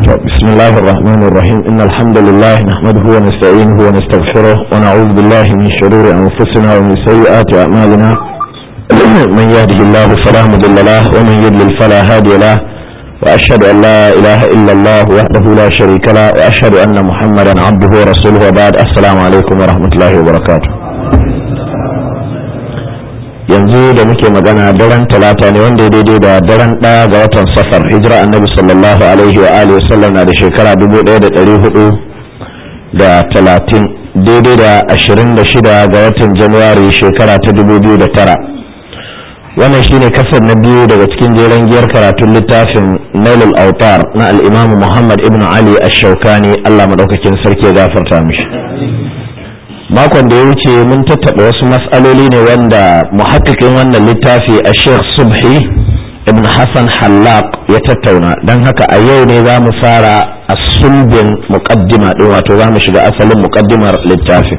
بسم الله الرحمن الرحيم إن الحمد لله نحمده ونستعينه ونستغفره ونعوذ بالله من شرور أنفسنا ومن سيئات أعمالنا من يهده الله فلا مضل له ومن يضلل فلا هادي له وأشهد أن لا إله إلا الله وحده لا شريك له وأشهد أن محمدا عبده ورسوله وبعد السلام عليكم ورحمة الله وبركاته yanzu da muke magana daren talata ne wanda ya daidai da daren ɗaya ga watan safar hijira annabi sallallahu alaihi wa alihi wasallam na da shekara dubu ɗaya da ɗari hudu da talatin daidai da ashirin da shida ga watan januwari shekara ta dubu biyu da tara wannan shine kasar na biyu daga cikin jeren giyar karatun littafin nailul autar na al'imamu muhammad ibn ali ash-shaukani allah maɗaukakin sarki ya gafarta mishi makon da ya wuce mun tattaɓa wasu matsaloli ne wanda muhakkikin wannan littafi a sheikh subhi ibn hassan hallaq ya tattauna don haka a yau ne za mu fara a sulbin muƙaddima ɗin wato za mu shiga asalin muƙaddimar littafin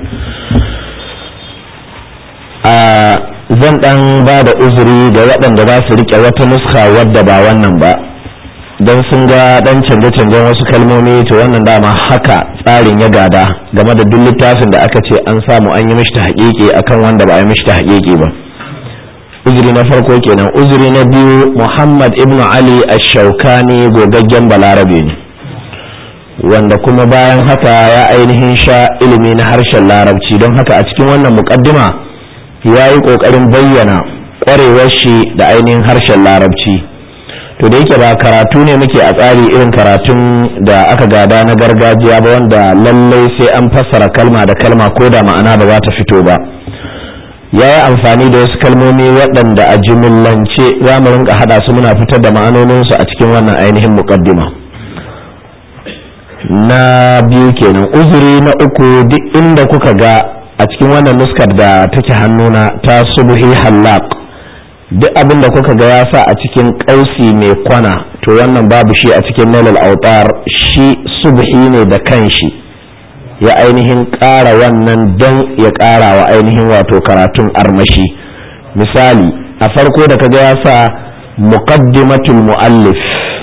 a zan ɗan ba da uzuri ga waɗanda za su riƙe wata nuska wadda ba wannan ba don sun ga dan canje-canjen wasu kalmomi to wannan dama haka tsarin ya gada game da duk littafin da aka ce an samu an yi mishi ta haƙiƙi akan wanda ba a yi mishi ta haƙiƙi ba uzuri na farko kenan uzuri na biyu muhammad ibnu ali ash-shaukani gogaggen balarabe ne wanda kuma bayan haka ya ainihin sha ilimi na harshen larabci don haka a cikin wannan muƙaddima ya yi ƙoƙarin bayyana ƙwarewar shi da ainihin harshen larabci to da yake ba karatu ne muke a tsari irin karatun da aka gada na gargajiya ba wanda lallai sai an fassara kalma da kalma ko da ma'ana ba za ta fito ba ya yi amfani da wasu kalmomi waɗanda a jimillance za mu rinka haɗa su muna fitar da ma'anoninsu a cikin wannan ainihin muƙaddima na biyu kenan uzuri na uku duk inda kuka ga a cikin wannan nuskar da take hannuna ta subhi hallaq duk abin da kuka ga ya sa a cikin ƙausi mai kwana to wannan babu shi a cikin nailal autar shi subhi ne da kanshi ya ainihin ƙara wannan don ya ƙara wa ainihin wato karatun armashi misali a farko da kaga ya sa muqaddimatul muallif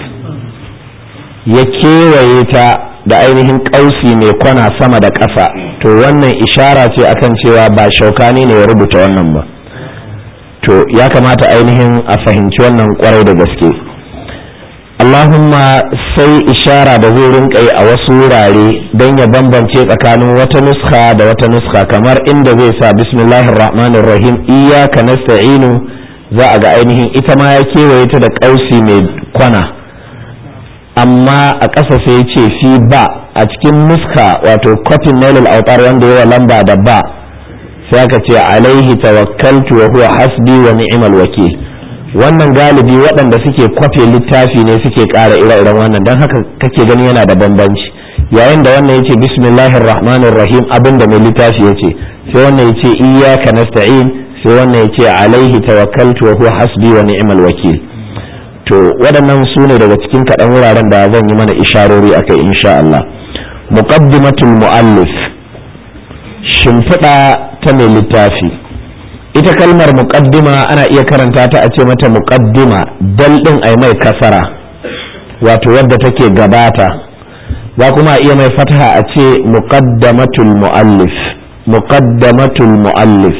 ya kewaye ta da ainihin ƙausi mai kwana sama da ƙasa to wannan ishara ce akan cewa ba shaukani ne ya rubuta wannan ba to ya kamata ainihin a fahimci wannan kwarai da gaske Allahumma sai ishara da zai rinka yi a wasu wurare don ya bambance tsakanin wata nuska da wata nuska kamar inda zai sa bismillahir rahmanir rahim iyyaka nasta'inu za a ga ainihin ita ma ya kewaye ta da ƙausi mai kwana amma a ƙasa sai ce fi ba a cikin nuska wato kofin nailul autar wanda yawa lamba da ba sai aka ce alaihi tawakkaltu wa huwa hasbi wa ni'mal wakil wannan galibi waɗanda suke kwafe littafi ne suke ƙara ire-iren wannan don haka kake gani yana da bambanci yayin da wannan yace bismillahir rahmanir rahim abinda mai littafi yace sai wannan yace iyyaka nasta'in sai wannan yace alaihi tawakkaltu wa huwa hasbi wa ni'mal wakil to waɗannan su ne daga cikin kaɗan wuraren da zan yi mana isharori akai insha Allah muqaddimatul muallif shimfiɗa ta mai littafi ita kalmar muƙaddima ana iya karanta ta a ce mata muƙaddima dal ɗin ai mai kasara wato wadda take gabata za kuma iya mai fataha a ce muqaddamatul muallif muqaddamatul muallif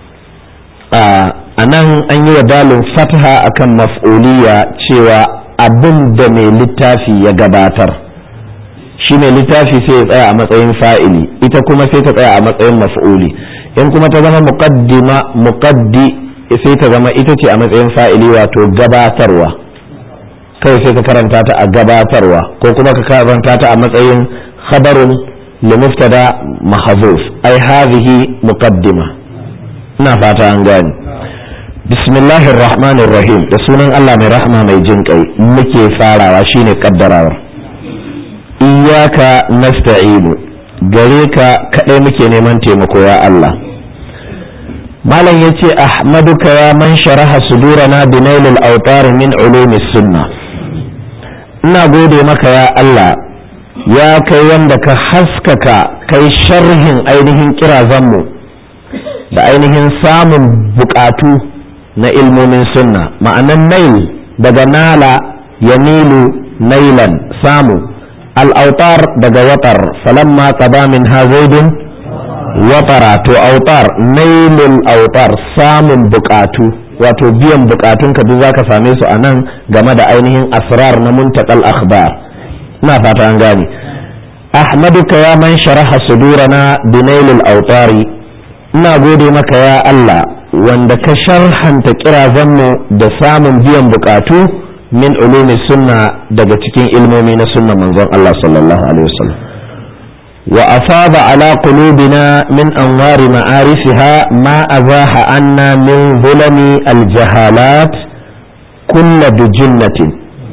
a nan an yi wa dalin fataha akan maf'uliya cewa abin da mai littafi ya gabatar shi ne littafi sai ya tsaya a matsayin fa'ili ita kuma sai ta tsaya a matsayin maf'uli in kuma ta zama muqaddima muqaddi sai ta zama ita ce a matsayin fa'ili wato gabatarwa kawai sai ka karanta ta a gabatarwa ko kuma ka karanta ta a matsayin khabarun li muftada mahzuf ai hadhihi muqaddima ina fata an gani bismillahir rahmanir rahim da sunan Allah mai rahma mai jin kai muke farawa shine kaddarawar iyaka nasta'inu gare ka kadai muke neman taimako ya Allah malam yace ahmaduka ya man sharaha sudurana bi nailil awtar min ulumis sunna ina gode maka ya Allah ya kai wanda ka haskaka kai sharhin ainihin kirazanmu da ainihin samun bukatu na ilmomin sunna ma'anan nail daga nala yamilu nailan samu al'autar daga watar falamma qada min hazaidin watara to autar nailul autar samun bukatu wato biyan bukatun ka duk zaka same su a nan game da ainihin asrar na muntakal akhbar ina fata an gane ahmaduka ya man sharaha sudurana binailul autari ina gode maka ya Allah wanda ka sharhanta kirazanmu da samun biyan bukatu min ulumi sunna daga cikin ilmomi na sunna manzon Allah sallallahu alaihi wasallam wa afada ala qulubina min anwari ma'arifiha ma azaha anna min zulami aljahalat kulla bijinnatin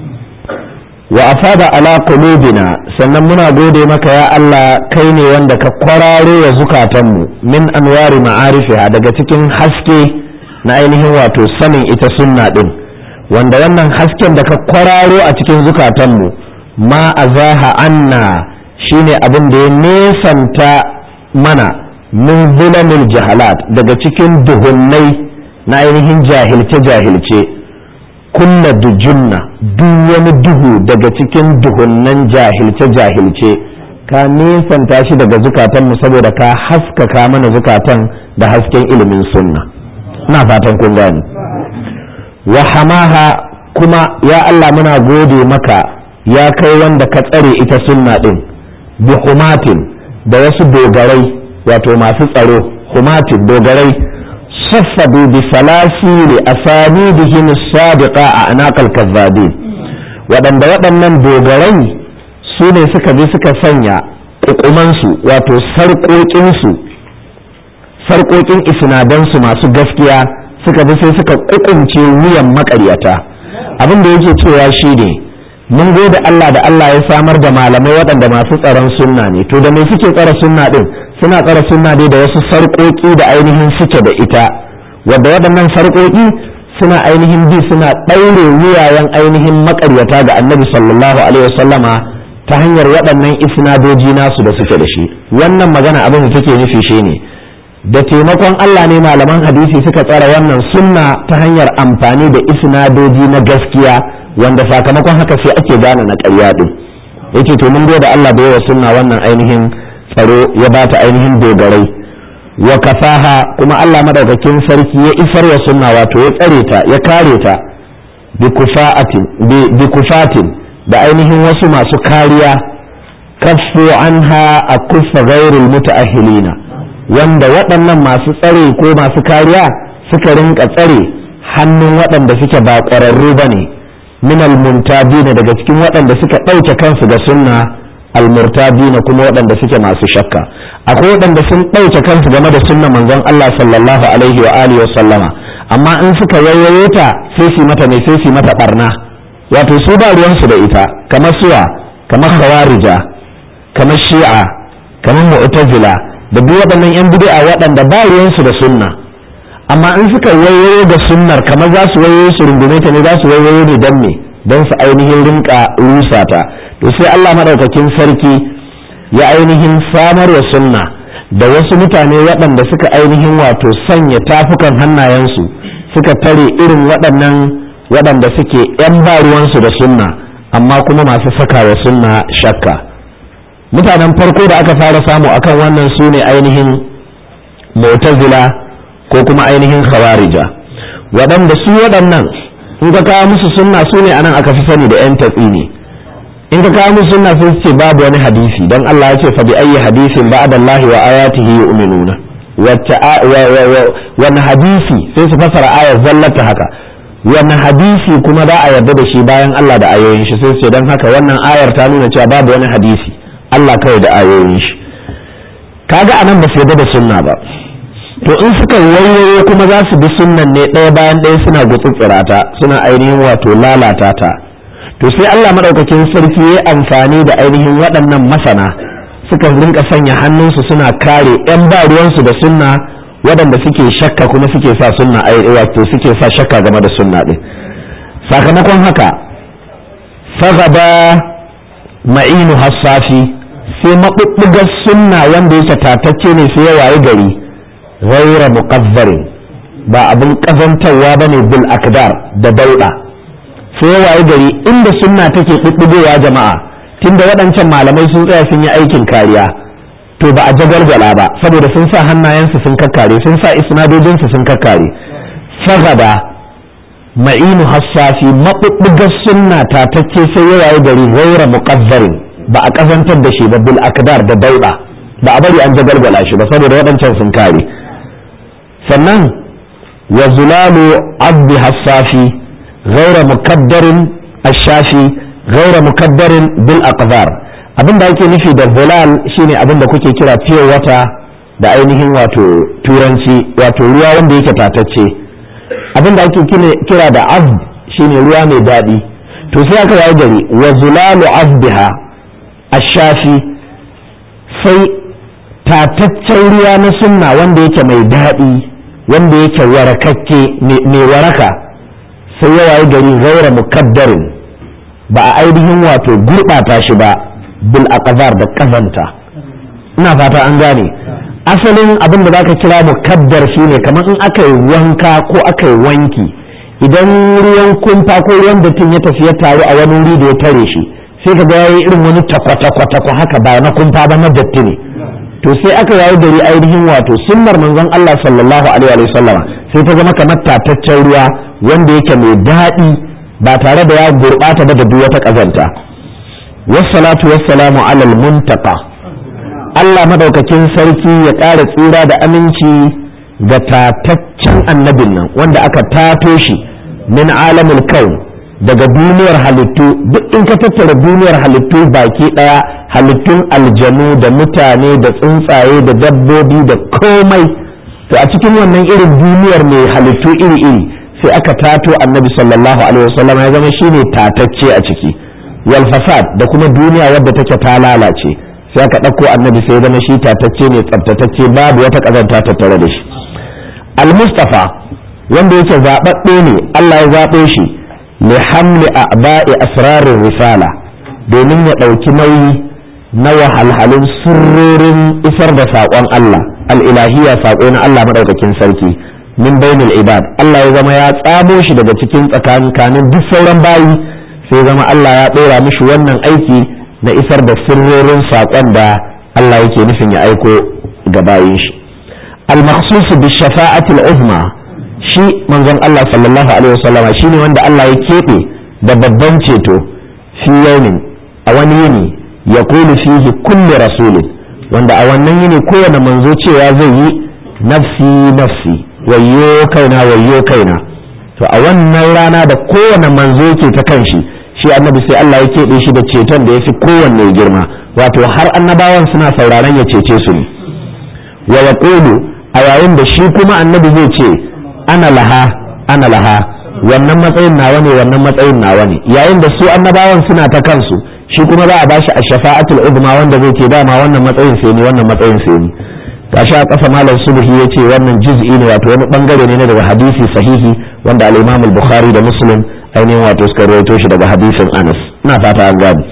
wa afada ala qulubina sannan muna gode maka ya Allah kai ne wanda ka kwararo wa zukatanmu min anwari ma'arifiha daga cikin haske na ainihin wato sanin ita sunna din wanda wannan hasken da ka kwararo a cikin zukatanmu ma azaha anna shine abin da ya nesanta mana min zulamil jahalat daga cikin duhunnai na ainihin jahilce-jahilce kulla dujunna duk wani duhu daga cikin duhunnan jahilce-jahilce ka nesanta shi daga zukatanmu saboda ka haskaka mana zukatan da hasken ilimin sunna na fatan kun gani wa hamaha kuma ya Allah muna gode maka ya kai wanda ka tsare ita sunna din bi humatin da wasu dogarai wato masu tsaro humatin dogarai saffadu bi salasili asanidihim sadiqa a anaqal kazzabin waɗanda waɗannan dogarai su ne suka bi suka sanya ƙuƙumansu wato sarƙoƙinsu sarƙoƙin isnadansu masu gaskiya suka bi sai suka ƙuƙunce wuyan maƙaryata abin da yake cewa shi ne mun gode Allah da Allah ya samar da malamai waɗanda masu tsaron sunna ne to da me suke tsara sunna din suna tsara sunna dai da wasu sarƙoƙi da ainihin suke da ita wadda waɗannan sarƙoƙi suna ainihin bi suna ɗaure wuyayen ainihin maƙaryata ga annabi sallallahu alaihi wasallama ta hanyar waɗannan isnadoji nasu da suke da shi wannan magana abin da take nufi shi ne da taimakon Allah ne malaman hadisi suka tsara wannan sunna ta hanyar amfani da isnadoji na gaskiya wanda sakamakon haka sai ake gane na ƙarya din yake to mun da Allah da yawa sunna wannan ainihin tsaro ya bata ainihin dogarai wa kafaha kuma Allah madaukakin sarki ya isar wa sunna wato ya tsare ta ya kare ta bi kufaatin bi kufatin da ainihin wasu masu kariya kaffu anha akuffa ghairil mutaahilina wanda waɗannan masu tsare ko masu kariya suka rinka tsare hannun waɗanda suke ba ƙwararru ba ne min almuntabina daga cikin waɗanda suka ɗauke kansu ga sunna almurtabina kuma waɗanda suke masu shakka akwai waɗanda sun ɗauke kansu game da sunna manzon Allah sallallahu alaihi wa alihi wa sallama amma in suka yayyaye ta sai su mata ne sai su mata barna wato su ba ruwansu da ita kamar suwa kamar khawarija kamar shi'a kamar mu'tazila da duk waɗannan yan bid'a waɗanda ba ruwansu da sunna amma in suka wayoyo da sunnar kamar za su wayoyo su rungume ta ne za su wayoyo ne don me don su ainihin rinka rusa ta to sai Allah madaukakin sarki ya ainihin samar wa sunna da wasu mutane waɗanda suka ainihin wato sanya tafukan hannayensu suka tare irin waɗannan waɗanda suke yan ba ruwansu da sunna amma kuma masu saka wa sunna shakka mutanen farko da aka fara samu akan wannan su ne ainihin mu'tazila ko kuma ainihin khawarija waɗanda su waɗannan in ka kawo musu sunna su ne anan aka fi sani da 'yan tatsi ne in ka kawo musu sunna sun ce babu wani hadisi don Allah ya ce fa bi ayyi hadisin ba'da Allah wa ayatihi yu'minuna wacce wani hadisi sai su fasara ayar zallata haka wani hadisi kuma za a yarda da shi bayan Allah da ayoyin shi sai su ce don haka wannan ayar ta nuna cewa babu wani hadisi Allah kawai da ayoyin shi kaga anan ba su yarda da sunna ba to in suka wayoyo kuma za su bi sunnan ne ɗaya bayan ɗaya suna gutsutsura ta suna ainihin wato lalata ta to sai Allah madaukakin sarki ya amfani da ainihin waɗannan masana suka rinka sanya hannunsu suna kare yan ba ruwansu da sunna waɗanda suke shakka kuma suke sa sunna wato suke sa shakka game da sunna ɗin sakamakon haka fagaba ma'inu hassafi sai maɓuɓɓugar sunna wanda yake tatacce ne sai ya waye gari ghaira muqazzarin ba abin kazantarwa bane bil akdar da dauda sai ya waye gari inda sunna take ɓuɓɓugowa jama'a tunda waɗancan malamai sun tsaya sun yi aikin kariya to ba a jagalgala ba saboda sun sa hannayensu sun kakkare sun sa isnadojinsu sun kakkare sagada ma'inu hassafi maɓuɓɓugar sunna tatacce sai ya waye gari gaira muƙazzarin ba a ƙazantar da shi ba bil akdar da dauɗa ba a bari an jagalgala shi ba saboda waɗancan sun kare sannan wa zulalu abdi hassafi gaira mukaddarin ashafi gaira mukaddarin bil aqdar abin da ake nufi da zulal shine abin da kuke kira fiye wata da ainihin wato turanci wato ruwa wanda yake tatacce abin da ake kira da azb shine ruwa mai daɗi to sai aka yi gari wa zulalu azbiha ashafi sai tataccen ruwa na sunna wanda yake mai daɗi wanda yake warakakke mai waraka sai ya wayi gari gaira mukaddarin ba a ainihin wato gurɓata shi ba bil aqdar da kazanta ina fata an gane asalin abin da zaka kira mukaddar shine kamar in aka yi wanka ko aka yi wanki idan ruwan kumfa ko ruwan dattin ya tafi ya taru a wani wuri da ya tare shi sai ka ga yayi irin wani takwata-kwata haka ba na kumfa ba na datti ne to sai aka yayi gari ainihin wato sunnar manzon Allah sallallahu alaihi wa sallama sai ta zama kamar tataccen ruwa wanda yake mai daɗi ba tare da ya gurɓata ba da duk wata ƙazanta wassalatu wassalamu alal muntaka Allah madaukakin sarki ya ƙara tsira da aminci ga tataccen annabin nan wanda aka tato shi min alamul kaun daga duniyar halittu duk in ka tattara duniyar halittu baki ɗaya halittun aljanu da mutane da tsuntsaye da dabbobi da komai to a cikin wannan irin duniyar mai halittu iri-iri sai aka tato annabi sallallahu alaihi wasallam ya zama shine tatacce a ciki wal fasad da kuma duniya wadda take ta lalace sai aka ɗauko annabi sai zama shi tatacce ne tsaftatacce babu wata ƙazanta tattare da shi al mustafa wanda yake zaɓaɓɓe ne Allah ya zaɓo shi li hamli a'ba'i asrarin risala domin ya ɗauki nauyi na wahalhalun sirrorin isar da saƙon Allah al-ilahiyya saƙo na Allah maɗaukakin sarki min bainul ibad Allah ya zama ya tsamo shi daga cikin tsakankanin duk sauran bayi sai zama Allah ya ɗora mishi wannan aiki na isar da sirrorin saƙon da Allah yake nufin ya aiko ga bayin shi al-makhsus bi shafa'atil uzma shi manzon Allah sallallahu alaihi wasallama shine wanda Allah ya keɓe da babban ceto fi yaumin a wani yini ya kulu fihi kulli rasulin wanda a wannan yini kowane manzo cewa zai yi nafsi nafsi wayyo kaina wayyo kaina to a wannan rana da kowane manzo ke ta kan shi shi annabi sai Allah ya keɓe shi da ceton da ya fi kowanne girma wato har annabawan suna sauraron ya cece su ne wa yaqulu a yayin da shi kuma annabi zai ce ana laha ana laha wannan matsayin nawa ne wannan matsayin nawa ne yayin da su annabawan suna ta kansu shi kuma za a bashi a shafa'atul uzma wanda zai ce dama wannan matsayin sai ni wannan matsayin sai ni gashi a ƙasa malam subhi ya ce wannan juz'i ne wato wani bangare ne daga hadisi sahihi wanda al-imam al-bukhari da muslim ainihin wato suka rawaito shi daga hadisin anas ina fata an gane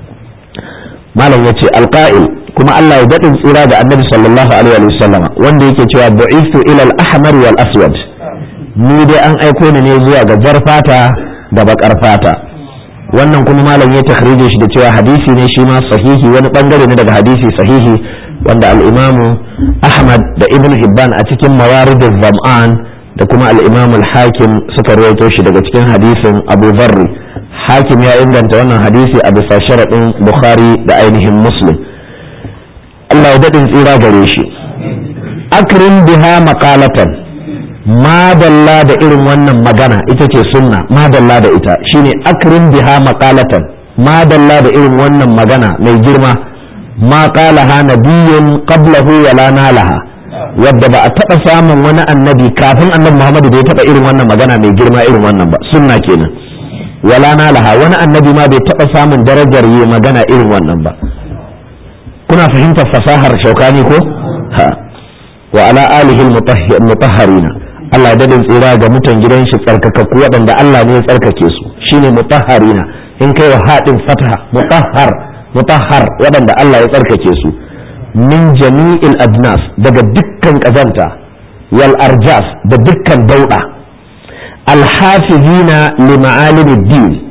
malam ya ce alqa'il kuma Allah ya daɗin tsira da annabi sallallahu alaihi wa sallama wanda yake cewa bu'istu ila al-ahmar wal aswad ni dai an aiko ni ne zuwa ga jar fata da bakar fata wannan kuma malam ya takhrije shi da cewa hadisi ne shi ma sahihi wani bangare ne daga hadisi sahihi wanda al-imamu ahmad da ibn hibban a cikin mawarid zam'an da kuma al-imam al-hakim suka rawaito shi daga cikin hadisin abu dharr hakim ya inganta wannan hadisi a bisa sharadin bukhari da ainihin muslim Allah ya dadin tsira gare shi akrim biha maqalatan madalla da irin wannan magana ita ce sunna madalla da ita shine akrim biha maqalatan madalla da irin wannan magana mai girma ma qalaha nabiyyun qablahu wa la nalaha wadda ba a taba samun wani annabi kafin annabi Muhammadu da ya taba irin wannan magana mai girma irin wannan ba sunna kenan wala nalaha wani annabi ma bai taba samun darajar yi magana irin wannan ba kuna fahimtar fasahar shaukani ko ha wa ala alihi mutahharina Allah ya dadin tsira ga mutan gidan shi tsarkakakku waɗanda Allah ne ya tsarkake su shine mutahharina in kai wa haɗin fataha mutahhar mutahhar waɗanda Allah ya tsarkake su min jami'il adnas daga dukkan ƙazanta wal arjas da dukkan dauɗa alhafizina li ma'alimid din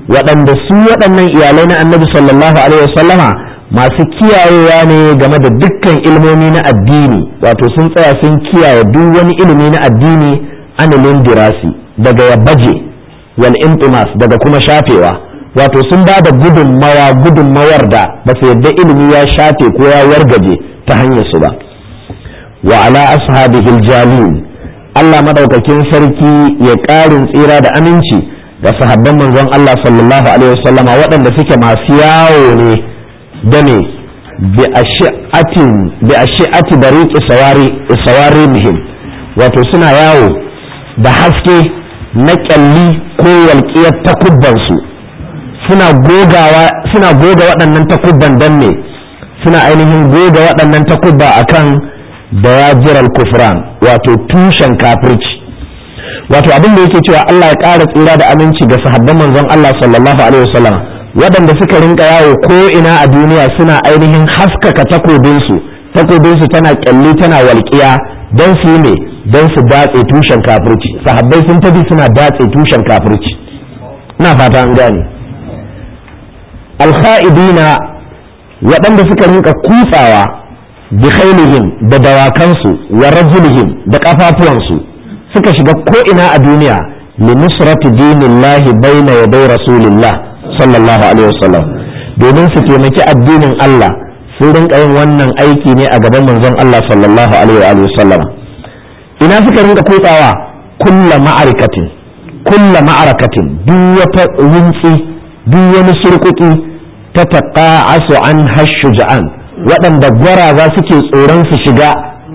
waɗanda su waɗannan iyalai na annabi sallallahu alaihi wasallama masu kiyayewa ne game da dukkan ilmomi na addini wato sun tsaya sun kiyaye duk wani ilimi na addini anilin dirasi daga ya baje wal intimas daga kuma shafewa wato sun ba da gudunmawa gudunmawar da ba su yadda ilimi ya shafe ko ya wargaje ta hanyar su ba wa ala ashabihil jalil Allah madaukakin sarki ya ƙarin tsira da aminci ga sahabban manzon Allah sallallahu alaihi wasallama waɗanda suke masu yawo ne da ne bi ashi'ati bariqi sawari sawari muhim wato suna yawo da haske na kyalli ko walƙiyar takubbansu suna gogawa suna goga waɗannan takubban dan ne suna ainihin goga waɗannan takubba akan dawajiral kufran wato tushen kafirci wato abin da yake cewa Allah ya ƙara tsira da aminci ga sahabban manzon Allah sallallahu alaihi wasallam waɗanda suka rinka yawo ko ina a duniya suna ainihin haskaka takobinsu takobinsu tana kyalli tana walƙiya don su yi ne don su datse tushen kafirci sahabbai sun tafi suna datse tushen kafirci ina fata an gane alkha'idina waɗanda suka rinka kutsawa bi khailihim da dawakansu wa rajulihim da kafafuwansu suka shiga ko ina a duniya li nusrati dinillahi baina yaday rasulillah sallallahu alaihi wasallam domin su taimaki addinin Allah sun rinka yin wannan aiki ne a gaban manzon Allah sallallahu alaihi wasallam ina suka rinka kutsawa kulla ma'arikatin kulla ma'arakatin duk wata wuntsi duk wani surkuki ta taqa'asu an hashuja'an waɗanda gwaraza suke tsoron su shiga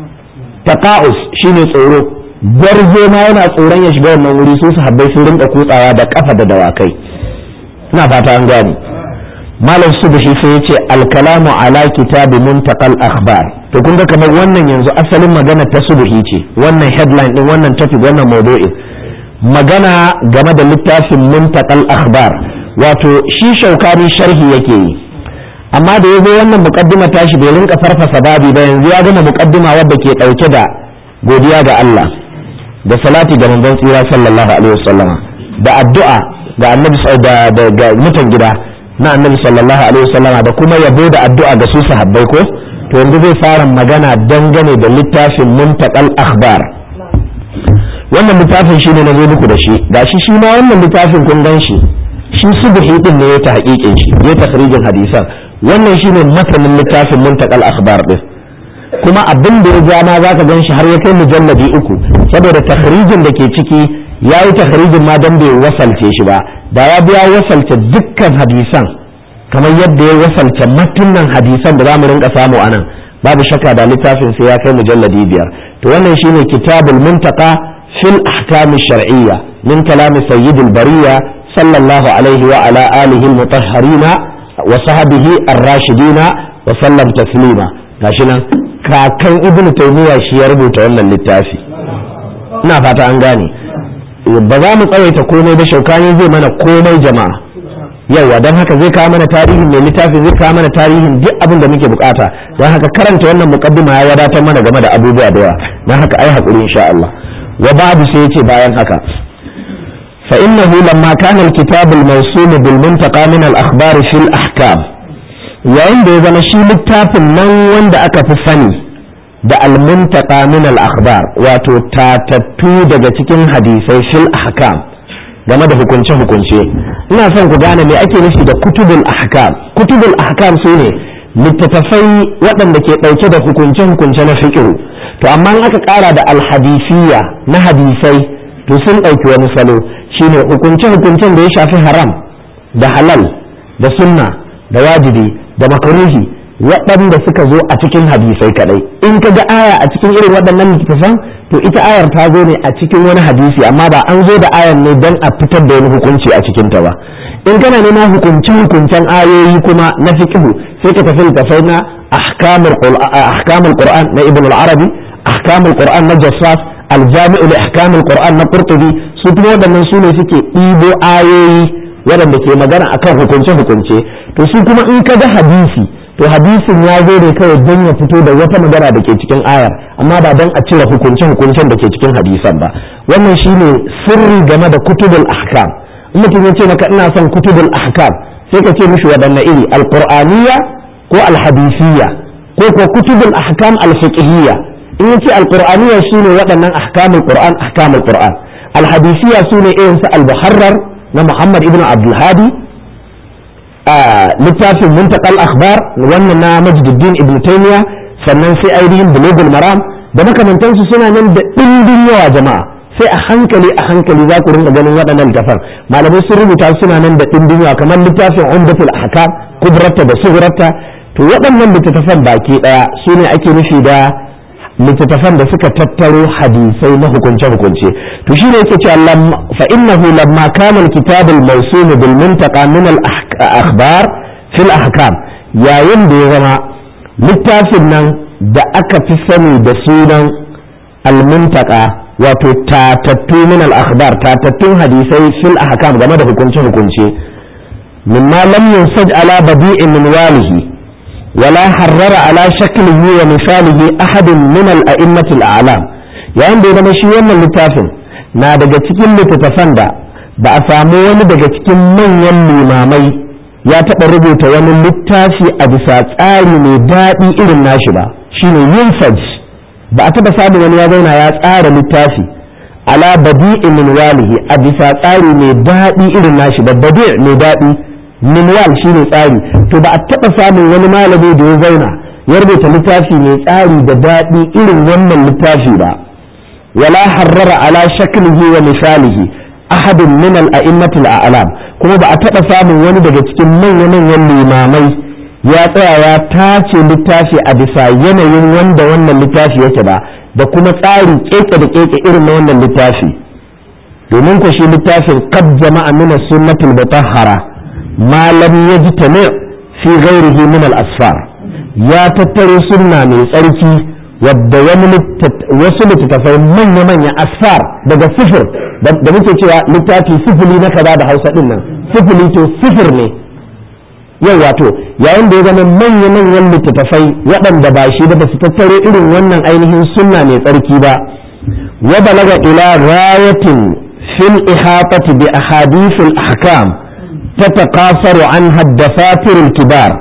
taqa'us shine tsoro gwarzo ma yana tsoron ya shiga wannan wuri su su habbai sun rinka kutsawa da kafa da dawakai ina fata an gane malam subhi sai yace al-kalamu ala kitabi muntaqal akhbar to kun ga kamar wannan yanzu asalin magana ta subhi ce wannan headline din wannan topic wannan maudu'in magana game da littafin muntaqal akhbar wato shi shaukani sharhi yake yi amma da yazo wannan muqaddima tashi bai rinka farfasa babi ba yanzu ya gama muqaddima wadda ke dauke da godiya ga Allah da salati ga manzon tsira sallallahu alaihi wasallama da addu'a ga annabi da ga mutan gida na annabi sallallahu alaihi wasallama da kuma yabo da addu'a ga su sahabbai ko to yanzu zai fara magana dangane da littafin muntaqal akhbar wannan littafin shi ne na zo muku da shi ga shi shi ma wannan littafin kun gan shi shi subhi din ne ya ta haƙiƙin shi ya takhrijin hadisan wannan shi ne matanin littafin muntaqal akhbar din kuma abin da ya ja ma zaka gan shi har ya kai mujalladi uku saboda takhrijin da ke ciki ya yi takhrijin ma dan bai wasalce shi ba da ya biya wasalce dukkan hadisan kamar yadda ya wasalce matunan hadisan da zamu rinka samu anan babu shakka da littafin sai ya kai mujalladi biyar to wannan shine kitabul muntaqa fil ahkam shar'iyya min kalam sayyid al-bariya sallallahu alaihi wa ala alihi al-mutahharina wa sahbihi ar-rashidina wa sallam taslima gashi nan kakan ibn taymiya shi ya rubuta wannan littafi ina fata an gane ba za mu tsawaita komai ba shaukani zai mana komai jama'a yawa don haka zai kawo mana tarihin mai littafi zai kawo mana tarihin duk abin da muke bukata don haka karanta wannan muqaddima ya wadatar mana game da abubuwa da yawa don haka ai hakuri insha Allah wa babu sai yace bayan haka fa innahu lamma kana al-kitab al-mawsum bil muntaqa min al-akhbar fi al-ahkam yayin da ya zama shi littafin nan wanda aka fi sani da al-muntaqa min al-akhbar wato tatattu daga cikin hadisai fil ahkam game da hukunce hukunce ina son ku gane me ake nufi da kutubul ahkam kutubul ahkam su ne littattafai waɗanda ke ɗauke da hukunce hukunce na fiqhu to amma in aka ƙara da alhadisiyya na hadisai to sun ɗauki wani salo shine hukunce hukuncen da ya shafi haram da halal da sunna da wajibi da makaruhi waɗanda suka zo a cikin hadisai kadai in ka ga aya a cikin irin waɗannan littattafan to ita ayar ta zo ne a cikin wani hadisi amma ba an zo da ayar ne don a fitar da wani hukunci a cikin ta ba in kana neman hukuncin hukuncen ayoyi kuma na fiqhu sai ka tafi littafai na ahkamul qur'an na ibn al-arabi ahkamul qur'an na jassas al-jami'u li ahkamul qur'an na qurtubi su kuma waɗannan su ne suke ɗibo ayoyi waɗanda ke magana akan hukunce hukunce to su kuma in ka ga hadisi to hadisin ya zo ne kawai don ya fito da wata magana da ke cikin ayar amma ba don a cire hukunce hukuncen da ke cikin hadisan ba wannan shine sirri game da kutubul ahkam in mutum ya ce maka ina son kutubul ahkam sai ka ce mishi waɗanne iri alqur'aniyya ko alhadisiyya ko ko kutubul ahkam alfiqhiyya in ya ce alqur'aniyya shine waɗannan ahkamul qur'an ahkamul qur'an alhadisiyya sune irin su al-muharrar na Muhammad ibn Abdul Hadi littafin muntakal akhbar wannan na Majduddin ibn Taymiya sannan sai ainihin bulugul maram da makamantansu suna nan da ɗimbin yawa jama'a sai a hankali a hankali za ku rinka ganin waɗannan littafan malamai sun rubuta suna nan da ɗimbin yawa kamar littafin umdatul ahkam kubrata da sugrata to waɗannan littattafan baki ɗaya su ne ake nufi da littattafan da suka tattaro hadisai na hukunce-hukunce to shi ne yake cewa fa innahu lamma kana al-kitab al-mawsum bil muntaqa min al-akhbar fil ahkam yayin da ya zama littafin nan da aka fi sani da sunan al-muntaqa wato tatattu min al-akhbar tatattun hadisai fil ahkam game da hukunce-hukunce mimma lam yunsaj ala badi'in min walihi ولا حرر على شكله ومثاله أحد من الأئمة الأعلام yayin da ya zama shi wannan littafin na daga cikin littattafan da ba a samu wani daga cikin manyan limamai ya taɓa rubuta wani littafi a bisa tsari mai daɗi irin nashi ba shine yunfaj ba a taɓa samun wani ya zauna ya tsara littafi ala badi'in min walihi a bisa tsari mai daɗi irin nashi ba badi' mai daɗi minwal shi ne tsari to ba a taɓa samun wani malami da ya zauna ya rubuta littafi mai tsari da daɗi irin wannan littafi ba wala harrara ala shaklihi wa misalihi ahadin min al-a'immatil a'lam kuma ba a taɓa samun wani daga cikin manya-manyan limamai ya tsaya ya tace littafi a bisa yanayin wanda wannan littafi yake ba da kuma tsari keke da keke irin na wannan littafi domin ku shi littafin qad jama'a min as-sunnatil mutahhara ما لم يجتمع في غيره من الأسفار يا تتري سنة من tsarki wadda wasu littattafai manya-manya asfar daga sifir da muke cewa littafi sifili na kaza da hausa din nan sifili to sifir ne yau wato yayin da ya zama manya-manyan littattafai waɗanda ba shi da ba su tattare irin wannan ainihin sunna mai tsarki ba wa balaga ila rayatin fil ihatati bi ahadithil ahkam تتقاصر عنها الدفاتر الكبار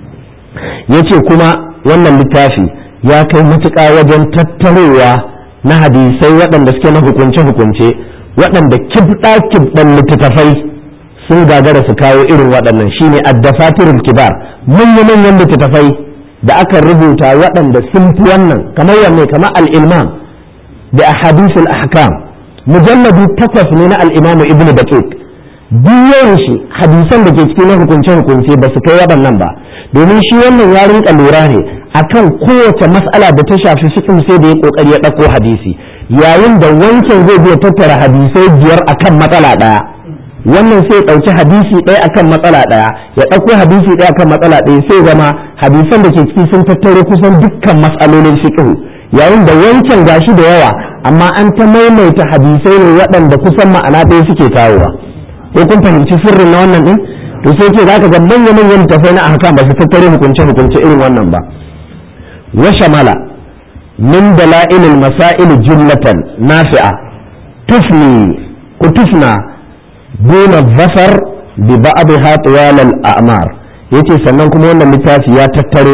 yace kuma wannan littafi ya kai matuƙa wajen tattarowa na hadisai waɗanda suke na hukunce-hukunce waɗanda kibɗa-kibɗan littattafai sun gagara su kawo irin waɗannan shine addafatirul kibar manya-manyan littattafai da aka rubuta waɗanda sun fi wannan kamar wanne kamar al-ilmam da ahadisul ahkam mujalladu takwas ne na al-imamu ibnu daqiq duk shi hadisan da ke cikin hukunce hukunce ba su kai waɗannan ba domin shi wannan ya rinka lura ne akan kowace mas'ala da ta shafi fiqh sai da ya kokari ya ɗauko hadisi yayin da wancan zai biya tattara hadisai biyar akan matsala ɗaya wannan sai ɗauki hadisi ɗaya akan matsala ɗaya ya ɗauko hadisi ɗaya akan matsala ɗaya sai zama hadisan da ke ciki sun tattaro kusan dukkan mas'alolin fiqh yayin da wancan gashi da yawa amma an ta maimaita hadisai ne waɗanda kusan ma'ana ɗaya suke kawowa ko kun fahimci sirrin na wannan din to sai ce zaka ga manyan manyan tafai na ahkam ba su tattare hukunce hukunce irin wannan ba wa shamala min dalail al masail jumlatan nafi'a tufni ku tufna duna zafar bi ba'dha tiwal al a'mar yace sannan kuma wannan littafi ya tattaro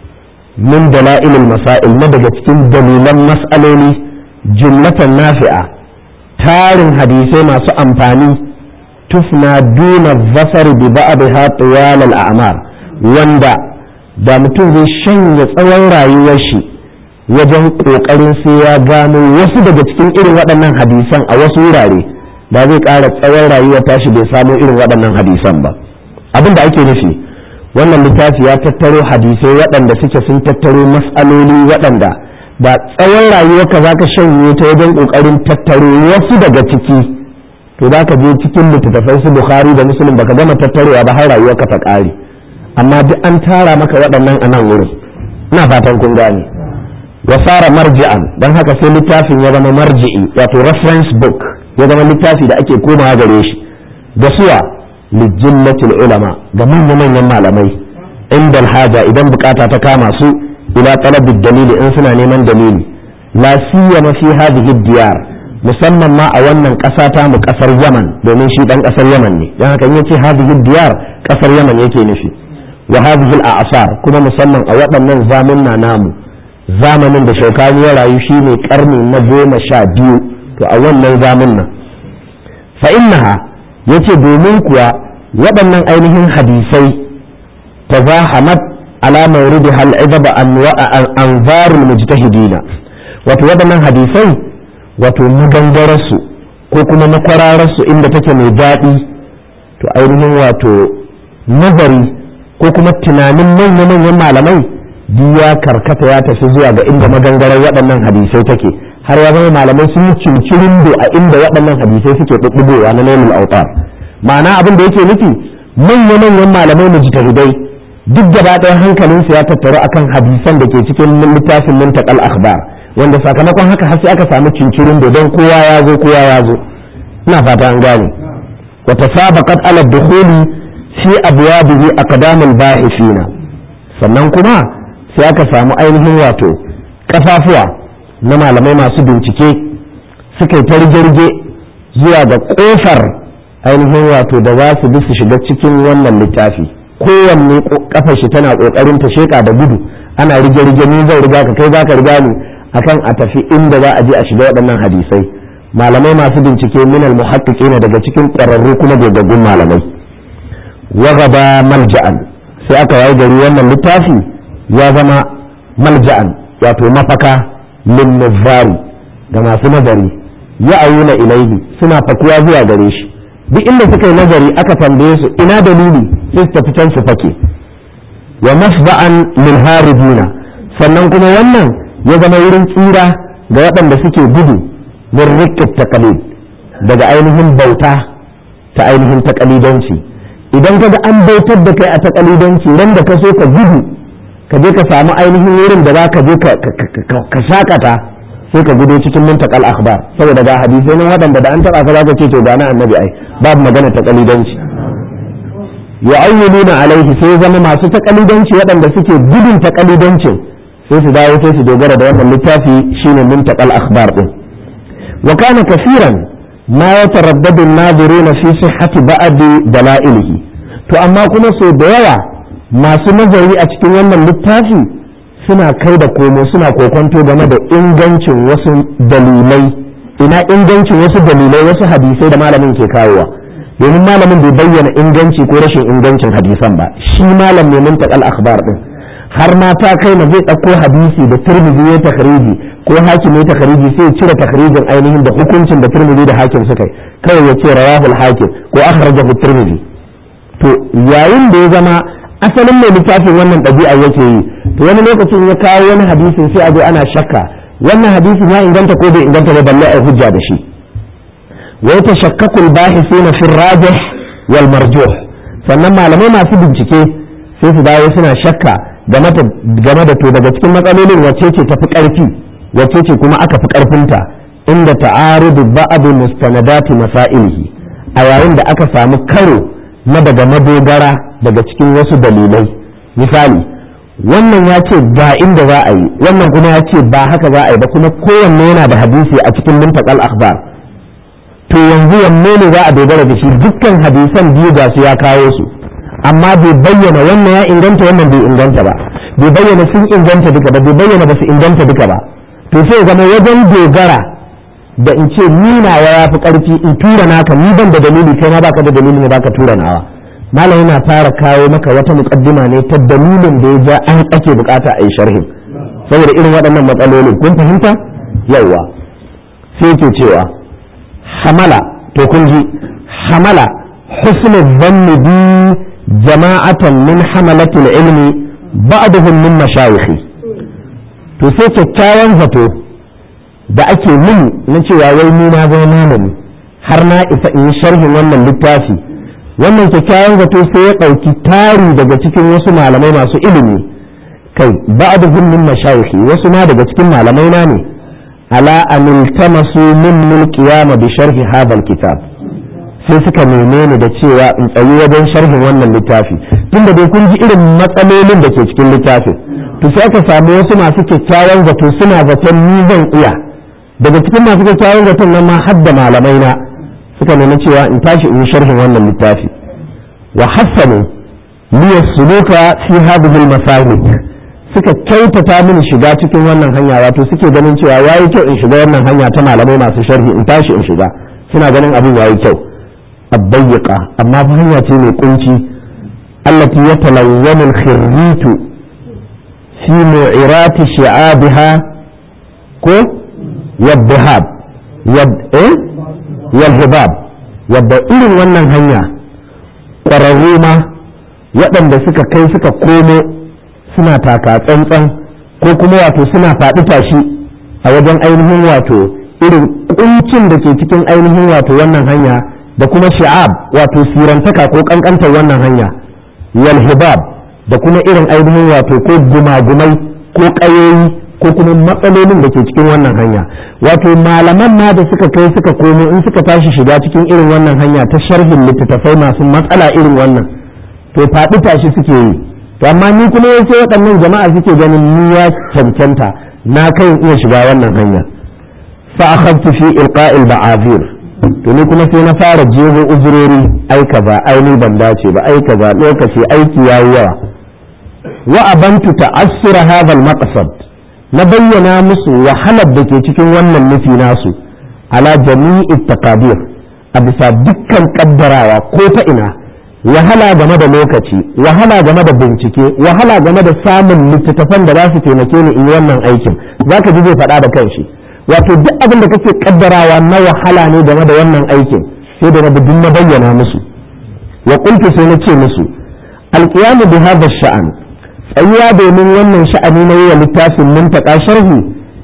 min dalail al masail na daga cikin dalilan mas'aloli jumlatan nafi'a tarin hadisai masu amfani tufna duna zafar bi ba'dha tiwal al-a'mar wanda da mutum zai shanya tsawon rayuwar shi wajen kokarin sai ya gano wasu daga cikin irin waɗannan hadisan a wasu wurare da zai ƙara tsawon rayuwar tashi bai samo irin waɗannan hadisan ba abin da ake nufi wannan littafi ya tattaro hadisai waɗanda suke sun tattaro mas'aloli waɗanda da tsawon rayuwarka za ka shanye ta wajen ƙoƙarin tattaro wasu daga ciki to za ka je cikin littattafai su bukhari da muslim baka gama tattarewa ba har rayuwarka ta ƙare amma duk an tara maka waɗannan a nan wurin ina fatan kun gane wa fara marji'an don haka sai littafin ya zama marji'i wato reference book ya zama littafi da ake komawa gare shi da suwa lijillatil ulama ga manya-manyan malamai inda haja idan bukata ta kama su ila talabid dalili in suna neman dalili la siyama fi hadhihi diyar musamman ma a wannan ƙasa ta mu ƙasar yaman domin shi ɗan ƙasar yaman ne don haka yace hadhihi diyar ƙasar yaman yake nufi wa hadhihi al-a'sar kuma musamman a waɗannan zamunna namu zamanin da shaukani ya rayu shine karni na goma sha biyu to a wannan zamunna fa innaha yace domin kuwa waɗannan ainihin hadisai tazahamat ala mawridiha al-idab anwarul mujtahidina wato waɗannan hadisai wato magangararsu ko kuma makwarararsu inda take mai daɗi to ainihin wato nazari ko kuma tunanin manya-manyan malamai ya karkata ya tafi zuwa ga inda magangarar waɗannan hadisai take har ya zama malamai sun yi cincirin a inda waɗannan hadisai suke ɗuɗɗugowa na nailul autar ma'ana abin da yake nufi manya-manyan malamai mujtahidai duk gaba ɗaya hankalinsu ya tattaru akan hadisan da ke cikin littafin muntakal akhbar wanda sakamakon haka har sai aka samu cincirin don kowa ya zo kowa ya zo ina fata an gane wa tasabaqat ala dukhuli fi abwabihi aqdamul ba'ithina sannan kuma sai aka samu ainihin wato kafafuwa na malamai masu bincike suka yi ta rige zuwa ga kofar ainihin wato da za su bi su shiga cikin wannan littafi kowanne kafar shi tana kokarin ta sheka da gudu ana rige-rige ni zan riga ka kai zaka riga ni akan a tafi inda za a je a shiga waɗannan hadisai malamai masu bincike minal muhaqqiqina daga cikin ƙwararru kuma gogaggun malamai wagaba malja'an sai aka wayi gari wannan littafi ya zama malja'an wato mafaka lin nazari ga masu nazari ya ayyuna ilaihi suna fakuwa zuwa gare shi duk inda suka yi nazari aka tambaye su ina dalili sai su tafi can su fake wa masba'an lil haribina sannan kuma wannan ya zama wurin tsira ga waɗanda suke gudu min rikit taqalid daga ainihin bauta ta ainihin taqalidanci idan ka ga an bautar da kai a taqalidanci ran da ka so ka gudu ka je ka samu ainihin wurin da za ka je ka shakata sai ka gudo cikin muntakal akhbar saboda ga hadisai nan waɗanda da an taɓa ka zaka ce to ga na annabi ai babu magana taqalidanci yu'ayyinuna alaihi sai zama masu taqalidanci waɗanda suke gudun taqalidancin sai su dawo sai su dogara da wannan littafi shine muntaqal akhbar din wa kana kaseeran ma yataraddadu an-nadiruna fi sihhati ba'd dalailihi to amma kuma so da yawa masu nazari a cikin wannan littafi suna kai da komo suna kokonto game da ingancin wasu dalilai ina ingancin wasu dalilai wasu hadisai da malamin ke kawowa domin malamin bai bayyana inganci ko rashin ingancin hadisan ba shi malam ne muntaqal akhbar din har ma ta kai na zai ɗauko hadisi da turmizi ya takhriji ko hakim ya takhriji sai cire takhrijin ainihin da hukuncin da turmizi da hakim suka yi kawai ya ce rawahul hakim ko akhrajahu turmizi to yayin da ya zama asalin mai littafin wannan ɗabi'a yake yi to wani lokacin ya kawo wani hadisin sai a zo ana shakka wannan hadisin ya inganta ko bai inganta ba balle a hujja da shi wa yatashakkaku al-bahithuna fi ar-rajih wal marjuh sannan malamai masu bincike sai su dawo suna shakka game da to daga cikin matsalolin wacce ce tafi ƙarfi wacce ce kuma aka fi ƙarfinta inda ta'arudu ba'adu mustanadati masailihi a yayin da aka samu karo na daga madogara daga cikin wasu dalilai misali wannan ya ce ga inda za a yi wannan kuma ya ce ba haka za a yi ba kuma kowanne yana da hadisi a cikin muntakal akhbar to yanzu wanne ne za a dogara da shi dukkan hadisan biyu ga su ya kawo su amma bai bayyana wannan ya inganta wannan bai inganta ba bai bayyana sun inganta duka ba bai bayyana ba su inganta duka ba to sai zama wajen dogara da in ce ni nawa ya fi karfi in tura naka ni ban da dalili kai ma baka da dalili ne baka tura nawa malam yana fara kawo maka wata muqaddima ne ta dalilin da ya ja an ake bukata a yi sharhin saboda irin waɗannan matsalolin kun fahimta yawa sai ke cewa hamala to kun ji hamala husnul dhanni bi jama'atan min hamalatul ilmi ba'dhum min mashayikhi to sai kyakkyawan zato da ake mini na cewa wai ni na zama malami har na isa in yi sharhin wannan littafi wannan kyakkyawan zato sai ya ɗauki tari daga cikin wasu malamai masu ilimi kai ba'dhum min mashayikhi wasu ma daga cikin malamai na ne ala an iltamasu min qiyama bi sharhi hadha kitab sai suka neme ni da cewa in tsayi wajen sharhin wannan littafi tunda dai kun ji irin matsalolin da ke cikin littafin to sai aka samu wasu masu kyakkyawan zato suna zaton ni zan iya daga cikin masu kyakkyawan zaton nan ma har da malamai na suka nemi cewa in tashi in yi sharhin wannan littafi wa hassanu liyar suluka fi hadhihi al suka kyautata mini shiga cikin wannan hanya wato suke ganin cewa yayi kyau in shiga wannan hanya ta malamai masu sharhi in tashi in shiga suna ganin abin yayi kyau abbayyika amma fa hanya ce mai kunci allati yatalawwanu al-khirritu fi mu'irati shi'abiha ko yadhhab yad eh yalhibab yadda irin wannan hanya ƙwararru ma waɗanda suka kai suka komo suna taka tsantsan ko kuma wato suna faɗi tashi a wajen ainihin wato irin kuncin da ke cikin ainihin wato wannan hanya da kuma sha'ab wato sirantaka ko kankantar wannan hanya wal hibab da kuma irin ainihin wato ko gumagumai ko ƙayoyi ko kuma matsalolin da ke cikin wannan hanya wato malaman ma da suka kai suka komo in suka tashi shiga cikin irin wannan hanya ta sharhin littattafai masu matsala irin wannan to faɗi tashi suke yi to amma ni kuma yace waɗannan jama'a suke ganin ni ya cancanta na kai iya shiga wannan hanya fa akhadtu fi ilqa'il ba'azir to ni kuma sai na fara jeho uzurori ai kaza ai ni ban dace ba ai kaza lokaci aiki yayi yawa wa abantu ta'assura hadha al-maqsad na bayyana musu wahalar da ke cikin wannan nufi nasu ala jami'i taqadir a bisa dukkan kaddarawa ko ta ina wahala game da lokaci wahala game da bincike wahala game da samun littattafan da za su taimake ni in yi wannan aikin zaka ji zai faɗa da kanshi wato duk abin da kake kaddarawa na wahala ne game da wannan aikin sai da rabu na bayyana musu wa qultu sai na ce musu alqiyamu bi hadha sha'an tsayuwa domin wannan sha'ani na yi littafin muntaka sharhi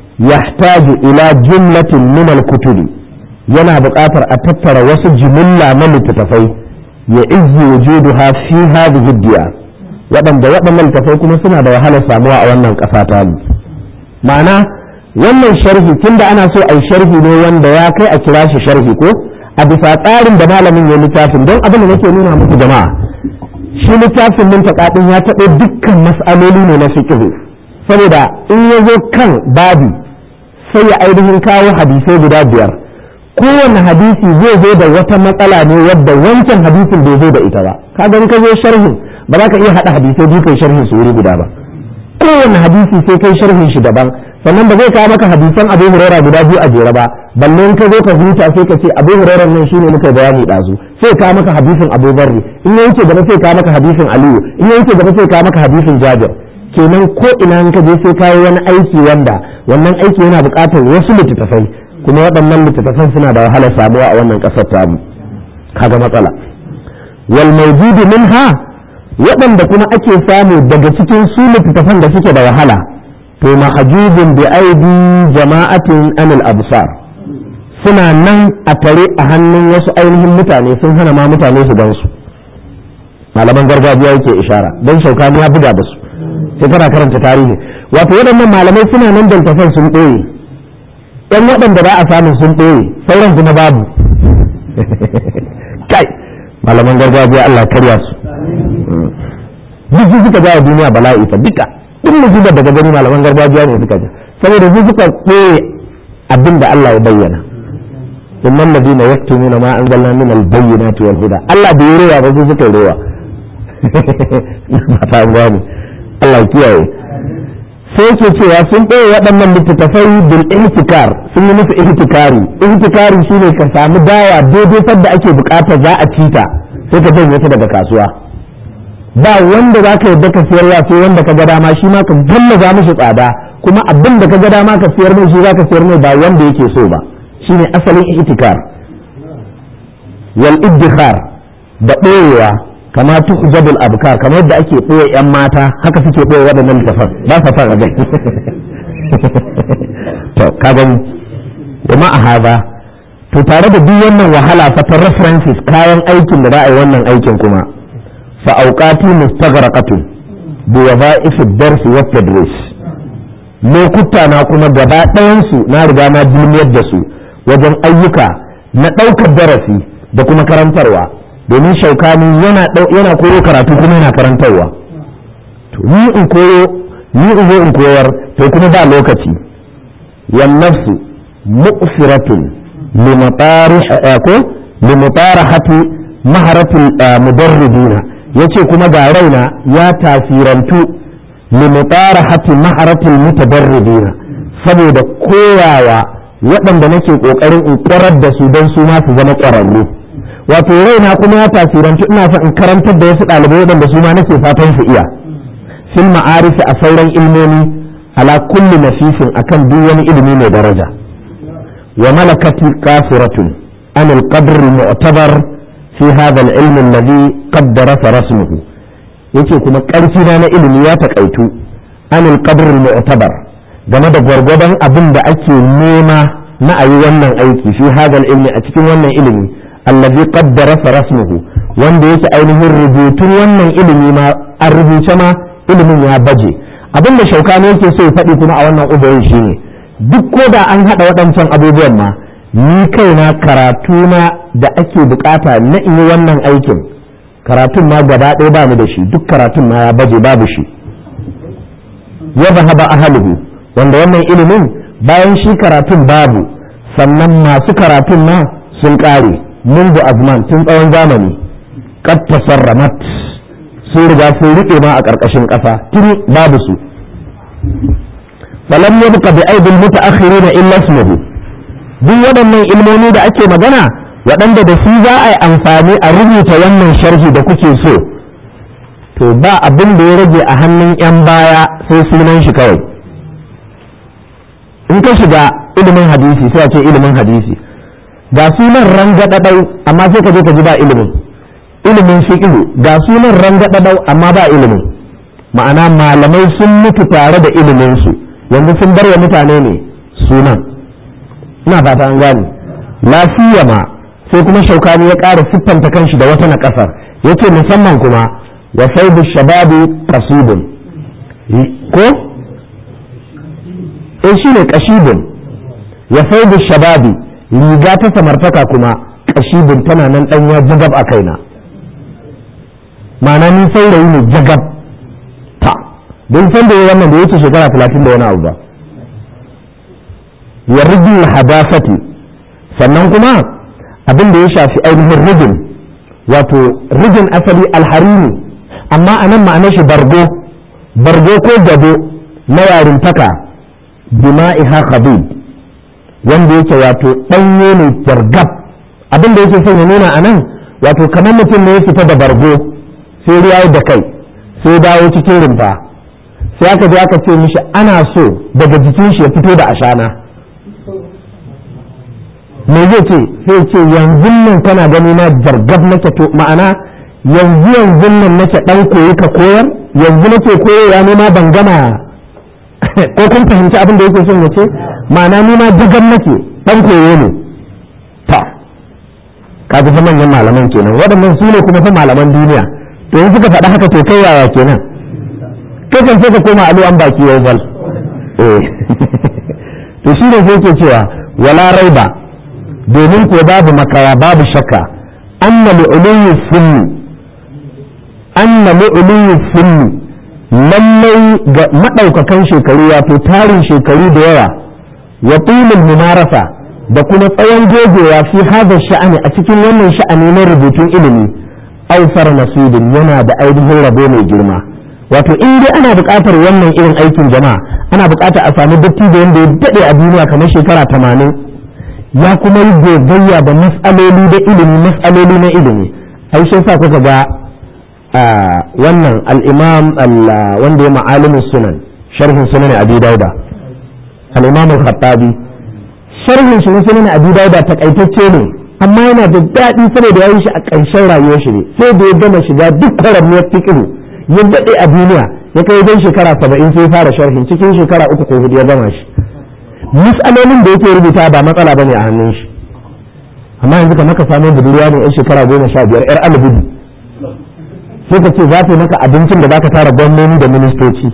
yahtaju ila jumlatin min al-kutubi yana buƙatar a tattara wasu jimilla na littattafai ya izzi wujuduha fi hadhihi diya waɗanda waɗannan littattafai kuma suna da wahalar samuwa a wannan ƙasa ta mu ma'ana wannan sharhi tunda ana so a yi sharhi ne wanda ya kai a kira shi sharhi ko a bisa tsarin da malamin ya littafin don abin da nake nuna muku jama'a shi littafin min taƙaɗin ya taɓo dukkan mas'aloli ne na fiqh saboda in ya zo kan babi sai ya ainihin kawo hadisai guda biyar kowane hadisi zai zo da wata matsala ne wadda wancan hadisin bai zo da ita ba ka ga ka zo sharhin ba za ka iya haɗa hadisai biyu kai sharhin su wuri guda ba kowane hadisi sai kai sharhin shi daban sannan ba zai kawo maka hadisan abu huraira guda biyu a jere ba balle in ka zo ka huta sai ka ce abu huraira nan shine muka bayani dazu sai kawo maka hadisin abu barri in ya wuce gaba sai kawo maka hadisin aliyu in ya wuce gaba sai kawo maka hadisin jabir kenan ko ina in ka je sai kawo wani aiki wanda wannan aiki yana buƙatar wasu littattafai kuma waɗannan littattafan suna da wahalar samuwa a wannan ƙasar tamu kaga matsala wal mawjudu minha waɗanda kuma ake samu daga cikin su littattafan da suke da wahala to mahjubun bi aidi jama'atin anil absar suna nan a tare a hannun wasu ainihin mutane sun hana ma mutane su gan su malaman gargajiya yake ishara don shaukani ya buga da su sai kana karanta tarihi wato waɗannan malamai suna nan da littattafan sun ɓoye ɗan waɗanda ba a samu sun ɓoye sauran kuma babu kai malaman gargajiya Allah karya su duk su suka jawo duniya bala'i fa duka duk musibar daga gani malaman gargajiya ne suka ja saboda su suka ɓoye abin da Allah ya bayyana innal ladina yaktumuna ma anzalna min al-bayyinati wal huda Allah bai yi rewa ba su suka yi rewa mata gani Allah ya kiyaye sai ke cewa sun ɓoye waɗannan littattafai bil ihtikar sun yi musu ihtikari ihtikari shine ka samu dawa daidai sadda ake bukata za a cita sai ka janye ta daga kasuwa ba wanda za ka yadda ka siyarwa sai wanda ka ga dama shi ma ka gallaza mishi tsada kuma abin da ka ga dama ka siyar mai shi za ka siyar mai ba wanda yake so ba shine asalin ihtikar wal iddikhar da ɓoyewa kama tuhjabul abkar kamar yadda ake ɓoye yan mata haka suke ɓoye waɗannan littafan ba sa son a gani to ka gani kuma a haza to tare da duk wannan wahala fa ta references kayan aikin da za a yi wannan aikin kuma fa auqati mustaghraqatun bi wadha'if ad-dars wa tadris lokuta na kuma gaba ɗayan su na riga na duniyar da su wajen ayyuka na ɗaukar darasi da kuma karantarwa domin shaukani yana yana koyo karatu kuma yana karantarwa to ni in koyo ni in zo in koyar to kuma ba lokaci wan nafsu mu'siratun limutarahati maharatul mudarridina yace kuma ga raina ya tasirantu limutarahati maharatul mutadarridina saboda koyawa waɗanda nake ƙoƙarin in ƙwarar da su don su ma su zama ƙwararru wato raina kuma ya tasirantu ina son in karantar da wasu ɗalibai waɗanda su ma nake fatan su iya fil ma'arifi a sauran ilmomi ala kulli nafisin akan duk wani ilimi mai daraja wa malakati qasiratun an al-qadr al-mu'tabar fi hadha al-ilm alladhi qaddara rasmuhu yace kuma ƙarfi na na ilimi ya takaitu an al-qadr al-mu'tabar game da gwargwadon abin da ake nema na ayi wannan aiki fi hadha al-ilmi a cikin wannan ilimi alladhi qaddara rasmuhu wanda yake ainihin rubutun wannan ilimi ma an rubuce ma ilimin ya baje abin da shaukani yake so ya faɗi kuma a wannan ubayin shi ne duk ko da an haɗa waɗancan abubuwan ma ni kaina karatu na da ake bukata na in yi wannan aikin karatun ma gaba ɗaya ba ni da shi duk karatun ma ya baje babu shi ya zahaba ahalihu wanda wannan ilimin bayan shi karatun babu sannan masu karatun ma sun ƙare mundu azman tun tsawon zamani qad tasarramat sun riga sun riƙe ma a ƙarƙashin ƙasa tun babu su falam yabqa bi aidil mutaakhirin illa ismuhu duk waɗannan ilmomi da ake magana waɗanda da su za a yi amfani a rubuta wannan sharhi da kuke so to ba abin da ya rage a hannun 'yan baya sai sunan shi kawai in ka shiga ilimin hadisi sai a ce ilimin hadisi ga sunan rangadadau amma sai ka je ka ji ba ilimin ilimin fiqh ga sunan rangadadau amma ba ilimin ma'ana malamai sun mutu tare da ilimin su yanzu sun bar wa mutane ne sunan ina fata an gane lafiyama sai kuma shaukani ya ƙara siffanta kanshi da wata na ƙasar yace musamman kuma wa saibu shababi qasidun ko eh shine qashidun wa saibu shababi riga ta samartaka kuma qashidun tana nan dan ya jagab a kaina ma'ana ni saurayi ne jagab ta don san da wannan da yake shekara 30 da wani abu ba wa rijil hadafati sannan kuma abin da ya shafi ainihin rijin wato rijin asali alharini amma a nan ma'anar shi bargo bargo ko gado na yarintaka bima'iha khabib wanda yake wato ɗanye ne jargab abin da yake son ya nuna a nan wato kamar mutum ne ya fita da bargo sai ruwa da kai sai dawo cikin rumfa sai aka je aka ce mishi ana so daga jikin shi ya fito da ashana me zai ce sai ce yanzu nan kana gani na jargab nake to ma'ana yanzu yanzu nan nake dan koyi ka koyar yanzu nake koyarwa ne ma ban gama ko kun fahimci abin da yake son ya ce ma'ana ni ma jagab nake dan koyo ne ta ka ji manyan malaman kenan waɗannan su ne kuma fa malaman duniya to yanzu suka faɗa haka to kai yaya kenan kai kan sai ka koma alu an baki yau bal eh to shi ne sai ke cewa wala raiba domin ko babu makawa babu shakka anna li'uluyi sunni anna li'uluyi sunni lallai ga madaukakan shekaru wato tarin shekaru da yawa wa tulul mumarasa da kuma tsawon gogewa fi hada sha'ani a cikin wannan sha'ani na rubutun ilimi aufar nasibin yana da ainihin rabo mai girma wato in dai ana buƙatar wannan irin aikin jama'a ana buƙatar a sami dattijo wanda ya daɗe a duniya kamar shekara tamanin ya kuma yi gogayya da matsaloli da ilimi matsaloli na ilimi ai shi sa kuka ga wannan al-imam wanda ya ma'alimin sunan sharhin sunan abi dauda al-imam al-khattabi sharhin shi na sunan abi dauda takaitacce ne amma yana da daɗi saboda ya yi shi a ƙarshen rayuwar shi ne sai da ya gama shiga duk kwaramiyar fikiru ya daɗe a duniya ya kai wajen shekara saba'in sai fara sharhin cikin shekara uku ko hudu ya gama shi matsalolin da yake rubuta ba matsala bane a hannun shi amma yanzu ka maka samu budurwa ne yan shekara goma sha biyar yar alibudu sai ka ce za ta maka abincin da zaka tara gwamnoni da ministoci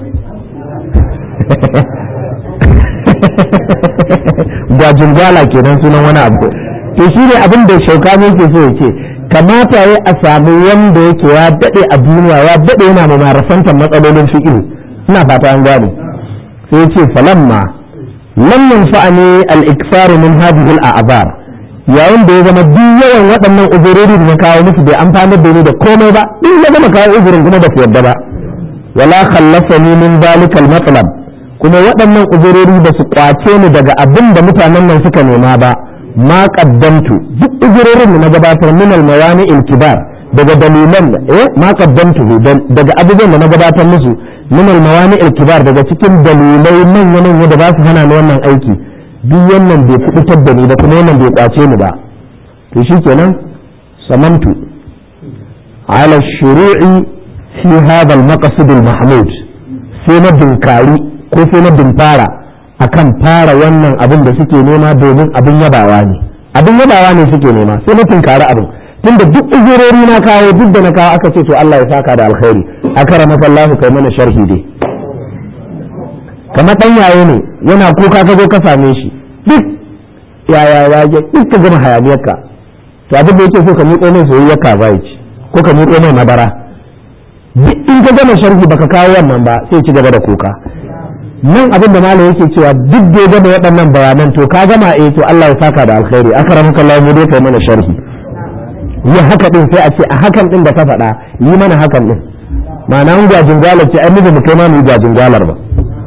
gwajin gwala kenan sunan wani abu to shi ne abin da shauka ne ke so ya ce kamata ya a samu wanda yake ya daɗe a duniya ya daɗe yana mai marasantar matsalolin fiƙi ina fata an gane sai ce falamma lam yanfa'ani al-ikfaru min hadhihi al-a'bar yayin da ya zama duk yawan waɗannan uzurori da na kawo musu bai amfanar da ni da komai ba in ya gama kawo uzurin kuma da su yadda ba wala khallafani min dalikal matlab kuma waɗannan uzurori ba su kwace ni daga abin da mutanen nan suka nema ba ma qaddamtu duk uzurorin da na gabatar min al mawani al kibar daga dalilan eh ma qaddamtu daga abubuwan da na gabatar musu min al mawani al kibar daga cikin dalilai manya manya da ba su hana ni wannan aiki duk wannan bai kubutar da ni ba kuma wannan bai kwace ni ba to shikenan samantu ala shuru'i fi hadha al maqsid al mahmud sai na dinkari ko sai na dimfara akan fara wannan abin da suke nema domin abin yabawa ne abin yabawa ne suke nema sai na tinkari abin tunda duk uzurori na kawo duk da na kawo aka ce to Allah ya saka da alkhairi akara masallahu kai mana sharhi dai kamar dan yaye ne yana kuka ka zo ka same shi duk yaya ya duk ka gama hayaniyarka to abin da yake so ka miƙo mai soyayya ka bai ci ko ka miƙo mai madara duk in ka gama sharhi baka kawo wannan ba sai ci gaba da kuka nan abin da malam yake cewa duk da ya gama waɗannan bayanan to ka gama eh to Allah ya saka da alkhairi akramaka Allah mu dai kai mana sharhi yi haka din sai a ce a hakan din da ka faɗa yi mana hakan din ma'ana mun gajin galar ce ai mu kai ma mu gajin galar ba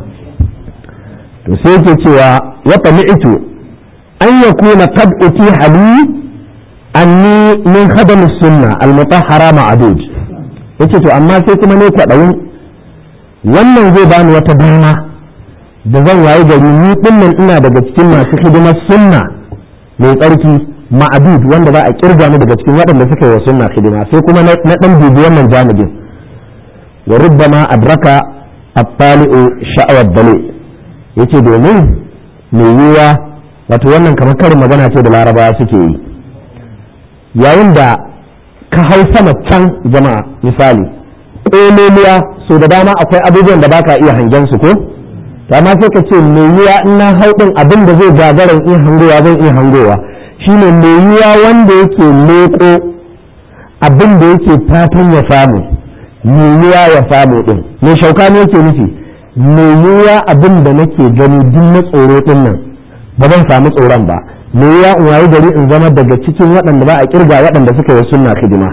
to sai yake cewa wa tami'tu an yakuna qad utiha li anni min khadam as-sunna al-mutahhara ma'dud yace to amma sai kuma ne kwaɗayin wannan zai bani wata dama da zan waye gari ni dinnan ina daga cikin masu hidimar sunna mai tsarki ma'adud wanda za a kirga ni daga cikin waɗanda suka yi wa sunna hidima sai kuma na ɗan bibi wannan janibin wa rubbama adraka at-tali'u sha'awar dale yace domin mai yiwa wato wannan kamar karin magana ce da larabawa suke yi yayin da ka hau sama can jama'a misali ƙololuwa so da dama akwai abubuwan da baka iya hangen su ko amma sai ka ce mai yiwa in na hau din abin da zai gagarin iya hangowa zan iya hangowa shine mai yiwa wanda yake leƙo abin da yake fatan ya samu mai yiwa ya samu din mai shauka ne yake nufi mai yiwa abin da nake gani duk na tsoro din nan ba zan samu tsoron ba mai yiwa in wayi gari in zama daga cikin waɗanda ba a kirga waɗanda suka yi sunna hidima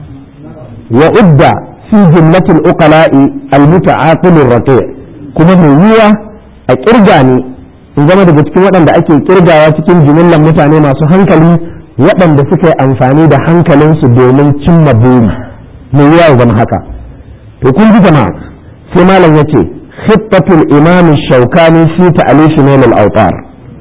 wa udda fi jumlatil uqala'i al-muta'aqil ar kuma mai yiwa a kirga ne in zama daga cikin waɗanda ake kirgawa cikin jimillan mutane masu hankali waɗanda suka yi amfani da hankalinsu domin cimma buri mai yiwa ya zama haka to kun ji jama'a sai malam ya ce khittatul imam shaukani fi ta'alif nail al-awtar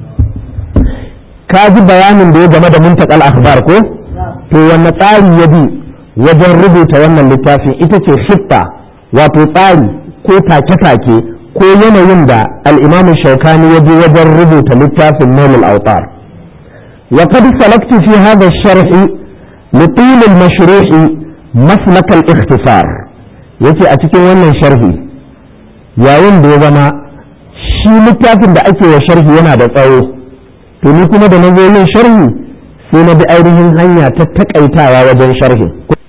ka ji bayanin da ya game da muntakal akhbar ko to wanne tsari ya bi wajen rubuta wannan littafin ita ce khitta wato tsari ko take-take ko yanayin da al'imamu shaukani ya je wajen rubuta littafin nailul autar wa qad salaktu fi hadha ash-sharh li tul al-mashruh maslak al-ikhtisar yace a cikin wannan sharhi yayin da ya zama shi littafin da ake wa sharhi yana da tsawo to ni kuma da na zo yin sharhi sai na bi ainihin hanya ta takaitawa wajen sharhi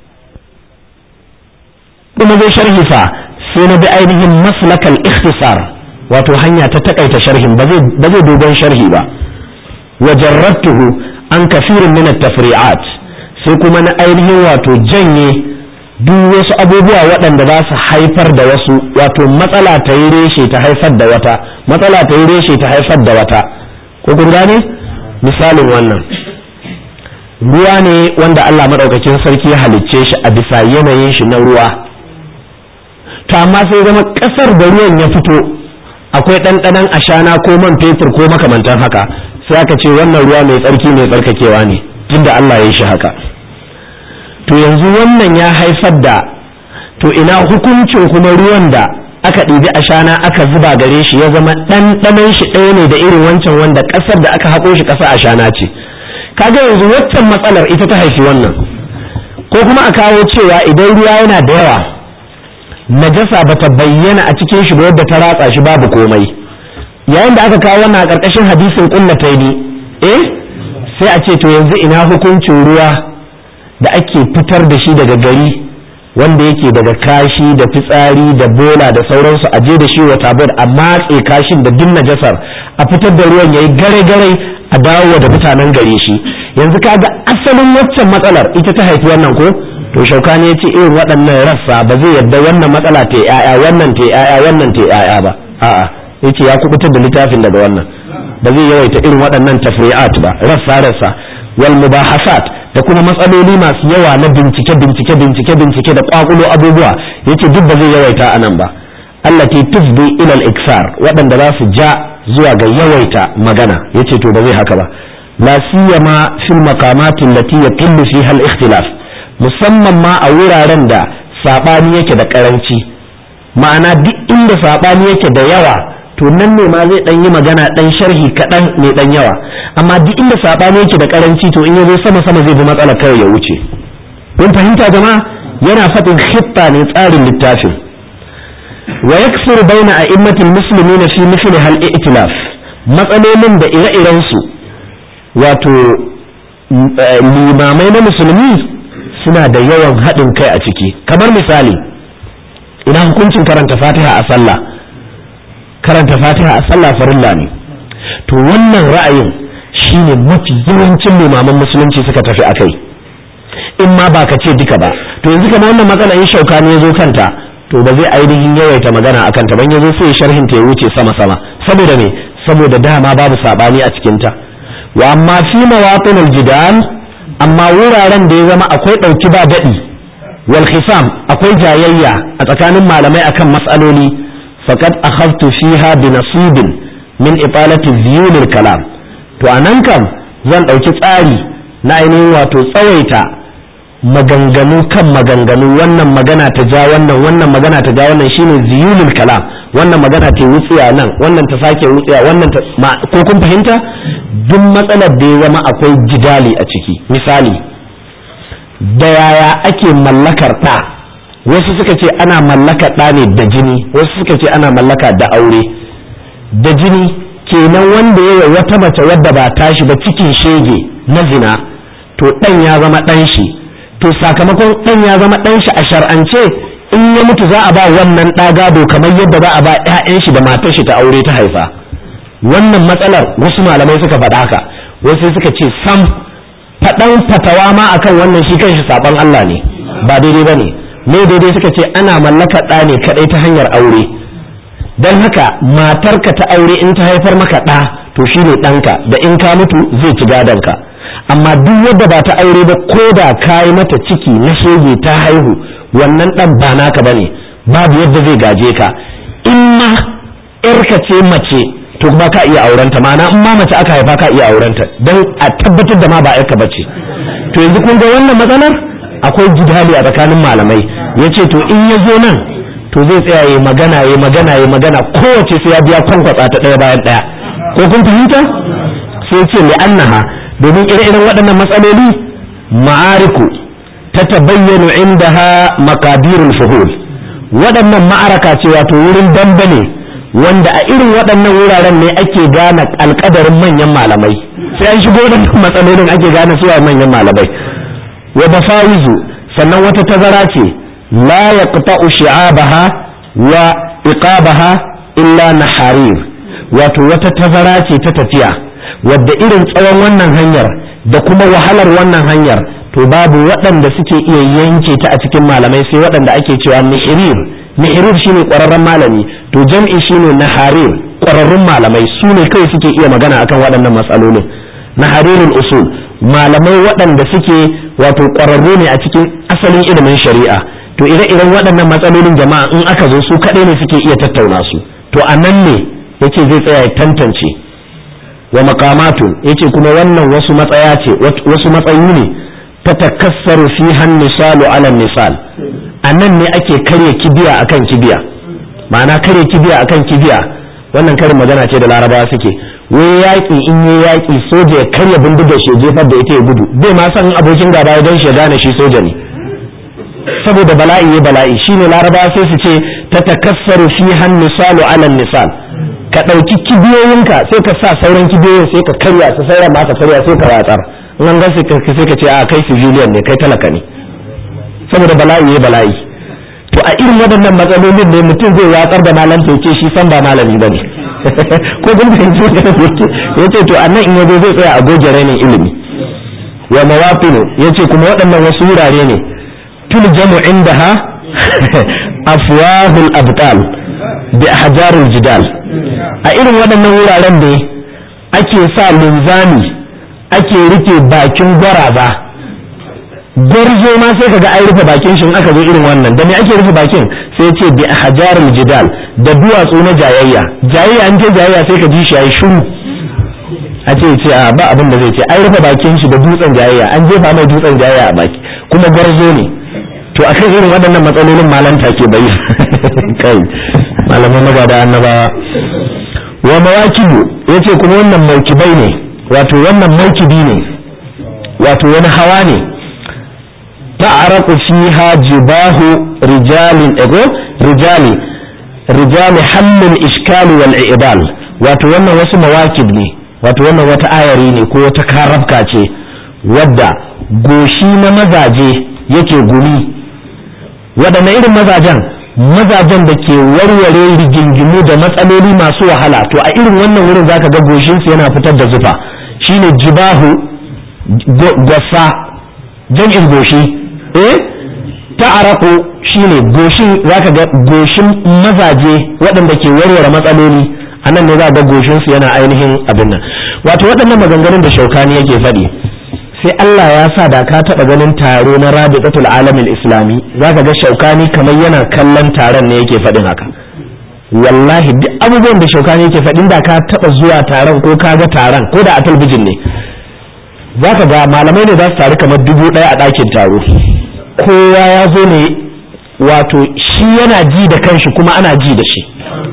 kuma zai sharhi fa sai na bi ainihin maslakal ikhtisar wato hanya ta takaita sharhin ba zai dogon sharhi ba wa jarrabtuhu an kafirin min at-tafri'at sai kuma na ainihin wato janye duk wasu abubuwa waɗanda za su haifar da wasu wato matsala ta yi reshe ta haifar da wata matsala ta yi reshe ta haifar da wata ko kun gane misalin wannan ruwa ne wanda Allah madaukakin sarki ya halicce shi a bisa yanayin shi na ruwa to amma sai zama kasar da ruwan ya fito akwai ɗanɗanon ashana ko man fetur ko makamantan haka sai aka ce wannan ruwa mai tsarki mai tsarkakewa ne tunda Allah ya yi shi haka to yanzu wannan ya haifar da to ina hukuncin kuma ruwan da aka ɗibi ashana aka zuba gare shi ya zama ɗanɗanon shi ɗaya ne da irin wancan wanda ƙasar da aka haƙo shi ƙasa ashana ce kaga yanzu waccan matsalar ita ta haifi wannan ko kuma a kawo cewa idan ruwa yana da yawa najasa bata bayyana a cikin shi ba wadda ta ratsa shi babu komai yayin da aka kawo wannan a ƙarƙashin hadisin kullataini eh sai a ce to yanzu ina hukuncin ruwa da ake fitar da shi daga gari wanda yake daga kashi da fitsari da bola da sauransu a je da shi wa tabur a matse kashin da duk najasar a fitar da ruwan yayi gare gare a dawo da mutanen gare shi yanzu kaga asalin waccan matsalar ita ta haifi wannan ko to shaukani ya ce irin waɗannan rassa ba zai yadda wannan matsala ta yaya wannan ta yaya wannan ta yaya ba a'a yace ya kubutar da littafin daga wannan ba zai yawaita irin waɗannan tafri'at ba rassa rassa wal mubahasat da kuma matsaloli masu yawa na bincike bincike bincike bincike da kwakulo abubuwa yace duk ba zai yawaita anan ba allati tufdi ila al-iksar waɗanda za su ja zuwa ga yawaita magana yace to ba zai haka ba la siyama fil maqamat allati yaqillu fiha al-ikhtilaf musamman ma a wuraren da sabani yake da karanci ma'ana duk inda sabani yake da yawa to nan ne ma zai dan yi magana dan sharhi kaɗan mai dan yawa amma duk inda sabani yake da karanci to in ya zo sama sama zai bi matsala kawai ya wuce kun fahimta jama'a yana faɗin khitta ne tsarin littafin wa yaksuru baina a'immatil muslimin fi mithli hal i'tilaf matsalolin da ire-iren su wato limamai na musulmi suna da yawan haɗin kai a ciki kamar misali ina hukuncin karanta fatiha a sallah karanta fatiha a sallah farilla ne to wannan ra'ayin shine mafi yawancin limaman musulunci suka tafi a kai in ma ba ka ce duka ba to yanzu kamar wannan matsala in shauka ne ya zo kanta to ba zai ainihin yawaita magana a kanta ban ya zo sai sharhin ta ya wuce sama sama saboda me saboda dama babu sabani a cikin ta wa amma fi mawatin aljidal amma wuraren da ya zama akwai dauki ba dadi wal khisam akwai jayayya a tsakanin malamai akan mas'aloli faqad akhadtu fiha bi nasibin min italati ziyunil kalam to anan kam zan dauki tsari na ainihin wato tsawaita maganganu kan maganganu wannan magana ta ja wannan wannan magana ta ja wannan shine ziyulul kalam wannan magana ta wutsiya nan wannan ta sake wutsiya wannan ta ko kun fahimta duk matsalar da ya zama akwai jidali a ciki misali da yaya ake mallakar ɗa wasu suka ce ana mallakar ɗa ne da jini wasu suka ce ana mallaka da aure da jini kenan wanda ya wata mace wadda ba tashi ba cikin shege na zina to ɗan ya zama ɗan shi to sakamakon ɗan ya zama ɗan shi a shar'ance in ya mutu za a ba wannan ɗa gado kamar yadda za a ba 'ya'yan shi da matar shi ta aure ta haifa wannan matsalar wasu malamai suka faɗa haka wasu suka ce sam faɗan fatawa ma akan wannan shi kanshi saban Allah ne ba daidai ba ne me daidai suka ce ana mallaka ɗa ne kaɗai ta hanyar aure don haka matarka ta aure in ta haifar maka ɗa to shi ne ɗanka da in ka mutu zai ci gadonka amma duk yadda ba ta aure ba ko da ka yi mata ciki na shege ta haihu wannan ɗan ba naka ba ne babu yadda zai gaje ka in ma ‘yarka ce mace to kuma ka iya aurenta ma'ana in ma mace aka haifa ka iya aurenta don a tabbatar da ma ba ‘yarka ba ce to yanzu kun ga wannan matsalar akwai jidali a tsakanin malamai ya ce to in ya zo nan to zai tsaya ya magana ya magana ya magana kowace sai ya biya kwankwatsa ta ɗaya bayan ɗaya ko kun fahimta sai ce li'annaha domin ire-iren waɗannan matsaloli ma'ariku ta tabayyanu indaha makadirul fuhul waɗannan ma'araka ce wato wurin dambe ne wanda a irin waɗannan wuraren ne ake gane alƙadarin manyan malamai sai an shigo da matsalolin ake gane suwa manyan malamai wa bafawizu sannan wata tazara ce la yaqta'u shi'abaha wa iqabaha illa naharir wato wata tazara ce ta tafiya wadda irin tsawon wannan hanyar da kuma wahalar wannan hanyar to babu waɗanda suke iya yanke ta a cikin malamai sai waɗanda ake cewa nihirir nihirir shine ƙwararren malami to jam'i shine naharir ƙwararrun malamai su ne kawai suke iya magana akan waɗannan matsalolin naharirul usul malamai waɗanda suke wato ƙwararru ne a cikin asalin ilimin shari'a to ire-iren waɗannan matsalolin jama'a in aka zo su kaɗai ne suke iya tattauna su to a nan ne yake zai tsaya ya tantance wa maqamatun yace kuma wannan wasu matsaya ce wasu matsayi ne ta takassaru fi misalu ala misal anan ne ake karya kibiya akan kibiya ma'ana karya kibiya akan kibiya wannan karin magana ce da larabawa suke wai yaƙi in yi yaƙi soja ya karya bindigar shi jefar da ita ya gudu bai ma san abokin gaba ya don shi gane shi soja ne saboda bala'i ya bala'i shine larabawa sai su ce ta takassaru fi misalu ala misal ka ɗauki kibiyoyinka sai ka sa sauran kibiyoyin sai ka karya su sauran ma ka karya sai ka watsar in an sai ka ce a kai civilian ne kai talaka ne saboda bala'i ya bala'i to a irin waɗannan matsalolin ne mutum zai watsar da malam to ce shi san ba malami bane ko kun fahimci magana da yake yace to annan in yazo zai tsaya a goge rainin ilimi wa mawaqinu yace kuma waɗannan wasu wurare ne tuljamu indaha afwahul abtal bi ahjarul jidal a irin waɗannan wuraren ne ake sa linzami ake rike bakin gwaraza gwarzo ma sai kaga an rufe bakin shi in aka zo irin wannan da me ake rufe bakin sai ce bi ahjarul jidal da duwatsu na jayayya jayayya an ce jayayya sai ka ji shi yayi shiru a ce ce a ba abin da zai ce an rufe bakin shi da dutsen jayayya an jefa mai dutsen jayayya a baki kuma gwarzo ne to akan irin waɗannan matsalolin malanta ke bayi kai malaman magada annabawa wa mawakibu yace kuma wannan maukibai ne wato wannan maukibi ne wato wani hawa ne ta'araqu fiha jibahu rijalin ego rijali rijali hallin iskali wal i'dal wato wannan wasu mawakib ne wato wannan wata ayari ne ko wata karafka ce wadda goshi na mazaje yake gumi waɗanne irin mazajen mazajen da ke warware rigingimu da matsaloli masu wahala to a irin wannan wurin zaka ga goshinsu yana fitar da zufa shine jibahu gwasa jam'in goshi eh ta'araku shine goshin zaka ga goshin mazaje waɗanda ke warware matsaloli a nan ne za ga goshinsu yana ainihin abin nan wato waɗannan maganganun da shaukani yake faɗi sai Allah ya sa da ka taɓa ganin taro na rabiqatul alamin islami zaka ga shaukani kamar yana kallon taron ne yake faɗin haka wallahi duk abubuwan da shaukani yake faɗin da ka taɓa zuwa taron ko ka ga taron ko da a talbijin ne zaka ga malamai ne za su taru kamar dubu ɗaya a ɗakin taro kowa ya zo ne wato shi yana ji da kanshi kuma ana ji da shi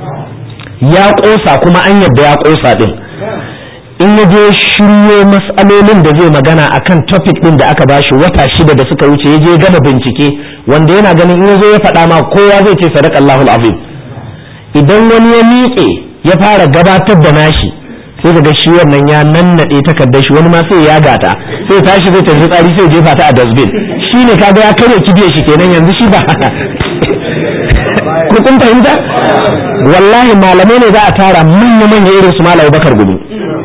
ya ƙosa kuma an yadda ya ƙosa ɗin in ya je shiryo matsalolin da zai magana akan topic ɗin da aka bashi wata shida da suka wuce ya je gama bincike wanda yana ganin in ya zo ya faɗa ma kowa zai ce sadaka Allahul azim idan wani ya miƙe ya fara gabatar da nashi sai daga shi wannan ya nannaɗe takardar shi wani ma sai ya gata sai tashi zai tafi tsari sai jefa ta a dustbin shi ne kaga ya karya kibiyar shi kenan yanzu shi ba ku kun fahimta wallahi malamai ne za a tara manya manya irin su malamai bakar gudu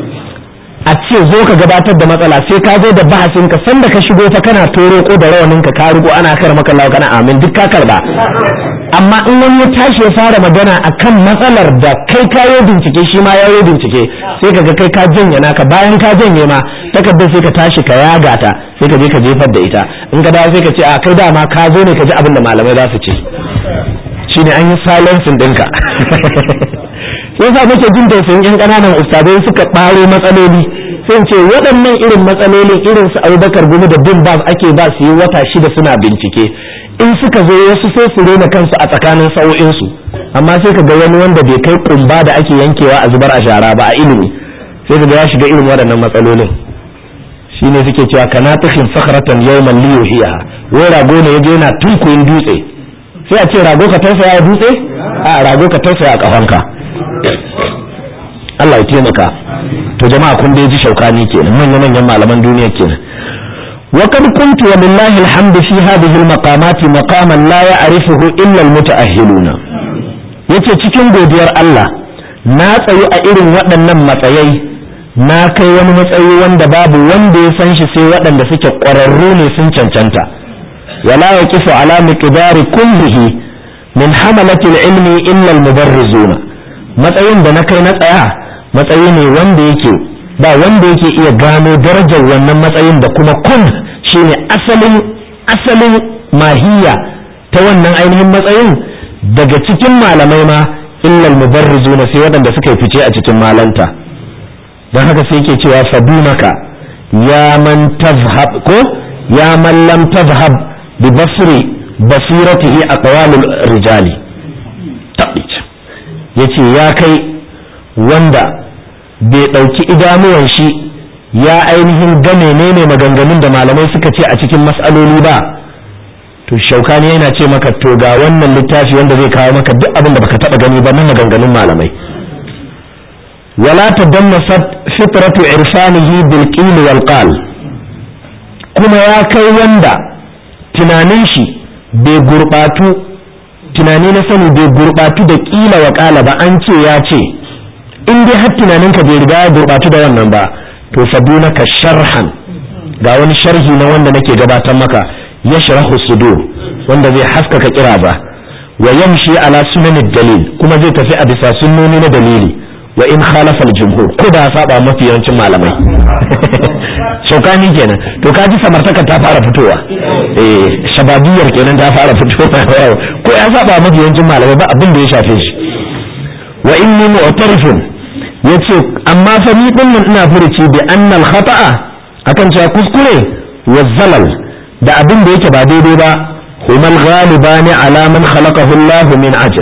a ce zo ka gabatar da matsala sai ka zo da bahasin ka sanda ka shigo fa kana toro ko da rawanin ka ka rugo ana kar maka lawa kana amin duk ka karba amma in wani ya tashi ya fara magana akan matsalar da kai ka yi bincike shi ma ya yi bincike sai ka ga kai ka janye naka bayan ka janye ma takardar sai ka tashi ka yaga ta sai ka je ka jefar da ita in ka dawo sai ka ce a kai dama ka zo ne ka ji abin da malamai za su ce shine an yi silencing ɗinka yasa nake jin tausayin yan ƙananan ustadai suka ɓaro matsaloli sai ce waɗannan irin matsalolin irin su abubakar gumi da bin bas ake ba su yi wata shida suna bincike in suka zo wasu sai su rena kansu a tsakanin sa'o'insu amma sai ka ga wani wanda bai kai kumba da ake yankewa a zubar a shara ba a ilimi sai ka ga ya shiga irin waɗannan matsalolin shine suke cewa kana takin sakaratan yawman liyuhiya wai rago ne yaje yana tunkuyin dutse sai a ce rago ka tausaya a dutse a rago ka tausaya a kafanka Allah ya taimaka to jama'a kun dai ji shaukani kenan manyan manyan malaman duniya kenan wa kad kuntu wa lillahi alhamdu fi hadhihi almaqamati maqaman la ya'rifuhu illa almutaahhiluna yace cikin godiyar Allah na tsayu a irin waɗannan matsayai na kai wani matsayi wanda babu wanda ya san shi sai waɗanda suke ƙwararru ne sun cancanta wala yaqifu ala miqdari kullihi min hamalati ilmi illa almubarrizuna matsayin da na kai na tsaya matsayi ne wanda yake ba wanda yake iya gano darajar wannan matsayin da kuma kun shine asalin asalin mahiya ta wannan ainihin matsayin daga cikin malamai ma illal mubarrizuna sai waɗanda suka yi fice a cikin malanta don haka sai yake cewa fadunaka ya man tazhab ko ya man lam tazhab bi basri basiratihi aqwalul rijali yace ya kai wanda bai ɗauki idanuwan shi ya ainihin ga menene maganganun da malamai suka ce a cikin mas'aloli ba to shaukani yana ce maka to ga wannan littafi wanda zai kawo maka duk abin da baka taba gani ba na maganganun malamai wala tadammasat fitratu irfanihi bil qil wal qal kuma ya kai wanda tunanin shi bai gurbatu tunani na sani bai gurɓatu da ƙila wa ƙala ba an ce ya ce in dai har tunaninka bai riga ya gurɓatu da wannan ba to fadunaka sharhan ga wani sharhi na wanda nake gabatar maka ya sharahu sudur wanda zai haskaka kira ba wa yamshi ala sunanin dalil kuma zai tafi a bisa sunnoni na dalili wa in khalafa al-jumhur ko da saba mafi yawancin malamai shaukani kenan to kaji samartaka ta fara fitowa eh shababiyar kenan ta fara fitowa ko ya saba mafi yawancin malamai ba abin da ya shafe shi wa inni mu'tarifun yace amma fa ni din nan ina furuci bi annal khata'a akan cewa kuskure wa zalal da abin da yake ba daidai ba humal ghalibani ala man khalaqahu Allah min ajal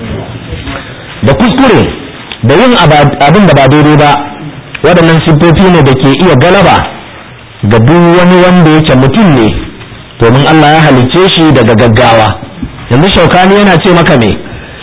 da kuskure da yin abin da ba daidai ba waɗannan siffofi ne da ke iya galaba ga duk wani wanda yake mutum ne domin Allah ya halicce shi daga gaggawa yanzu shaukani yana ce maka me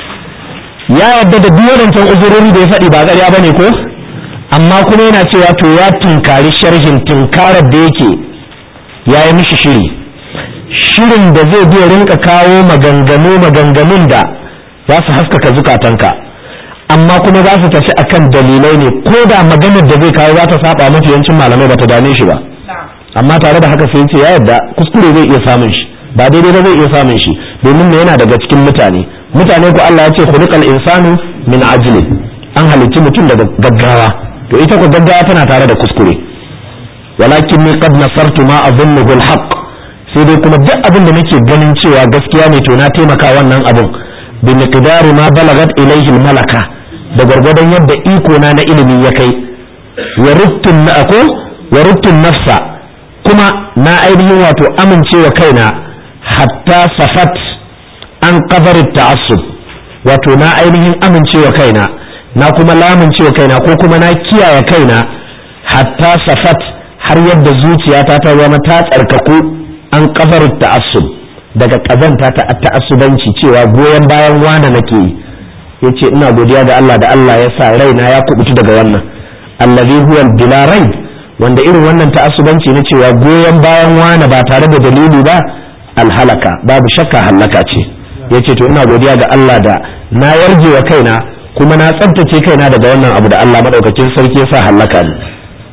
ya yarda da duk waɗancan uzurori da ya faɗi ba ƙarya ba ne ko amma kuma yana cewa to ya tunkari sharhin tunkarar da yake ya yi mishi shiri shirin da zai biya rinka kawo maganganu maganganun da za su haskaka zukatanka amma kuma za su tafi akan dalilai ne ko da maganar da zai kawo za ta saba mafi yancin malamai ba ta dame shi ba amma tare da haka sai ce ya yadda kuskure zai iya samun shi ba daidai ba zai iya samun shi domin me yana daga cikin mutane mutane ko Allah ya ce khuliqal insanu min ajli an halicci mutum daga gaggawa to ita ko gaggawa tana tare da kuskure walakin ni qad nasartu ma adhunnuhu alhaq sai dai kuma duk abin da nake ganin cewa gaskiya ne to na taimaka wannan abin bi miqdari ma balagat ilayhi almalaka da gwargwadon yadda iko na na ilimi ya kai wa ruttun na ako wa ruttun nafsa kuma na ainihin wato amincewa kaina hatta safat an kabarin ta'assub wato na ainihin amincewa kaina na kuma lamuncewa kaina ko kuma na kiyaye kaina hatta safat har yadda zuciyata ta zama ta tsarkaku an kabarin ta'assub daga kazanta ta ta'assubanci cewa goyon bayan wane nake yi yace ina godiya ga Allah da Allah ya sa raina ya kubutu daga wannan allazi huwa bila rai wanda irin wannan ta'assubanci na cewa goyon bayan wane ba tare da dalili ba alhalaka babu shakka halaka ce yace to ina godiya ga Allah da na yarje wa kaina kuma na tsabtace kaina daga wannan abu da Allah madaukakin sarki ya sa halaka ne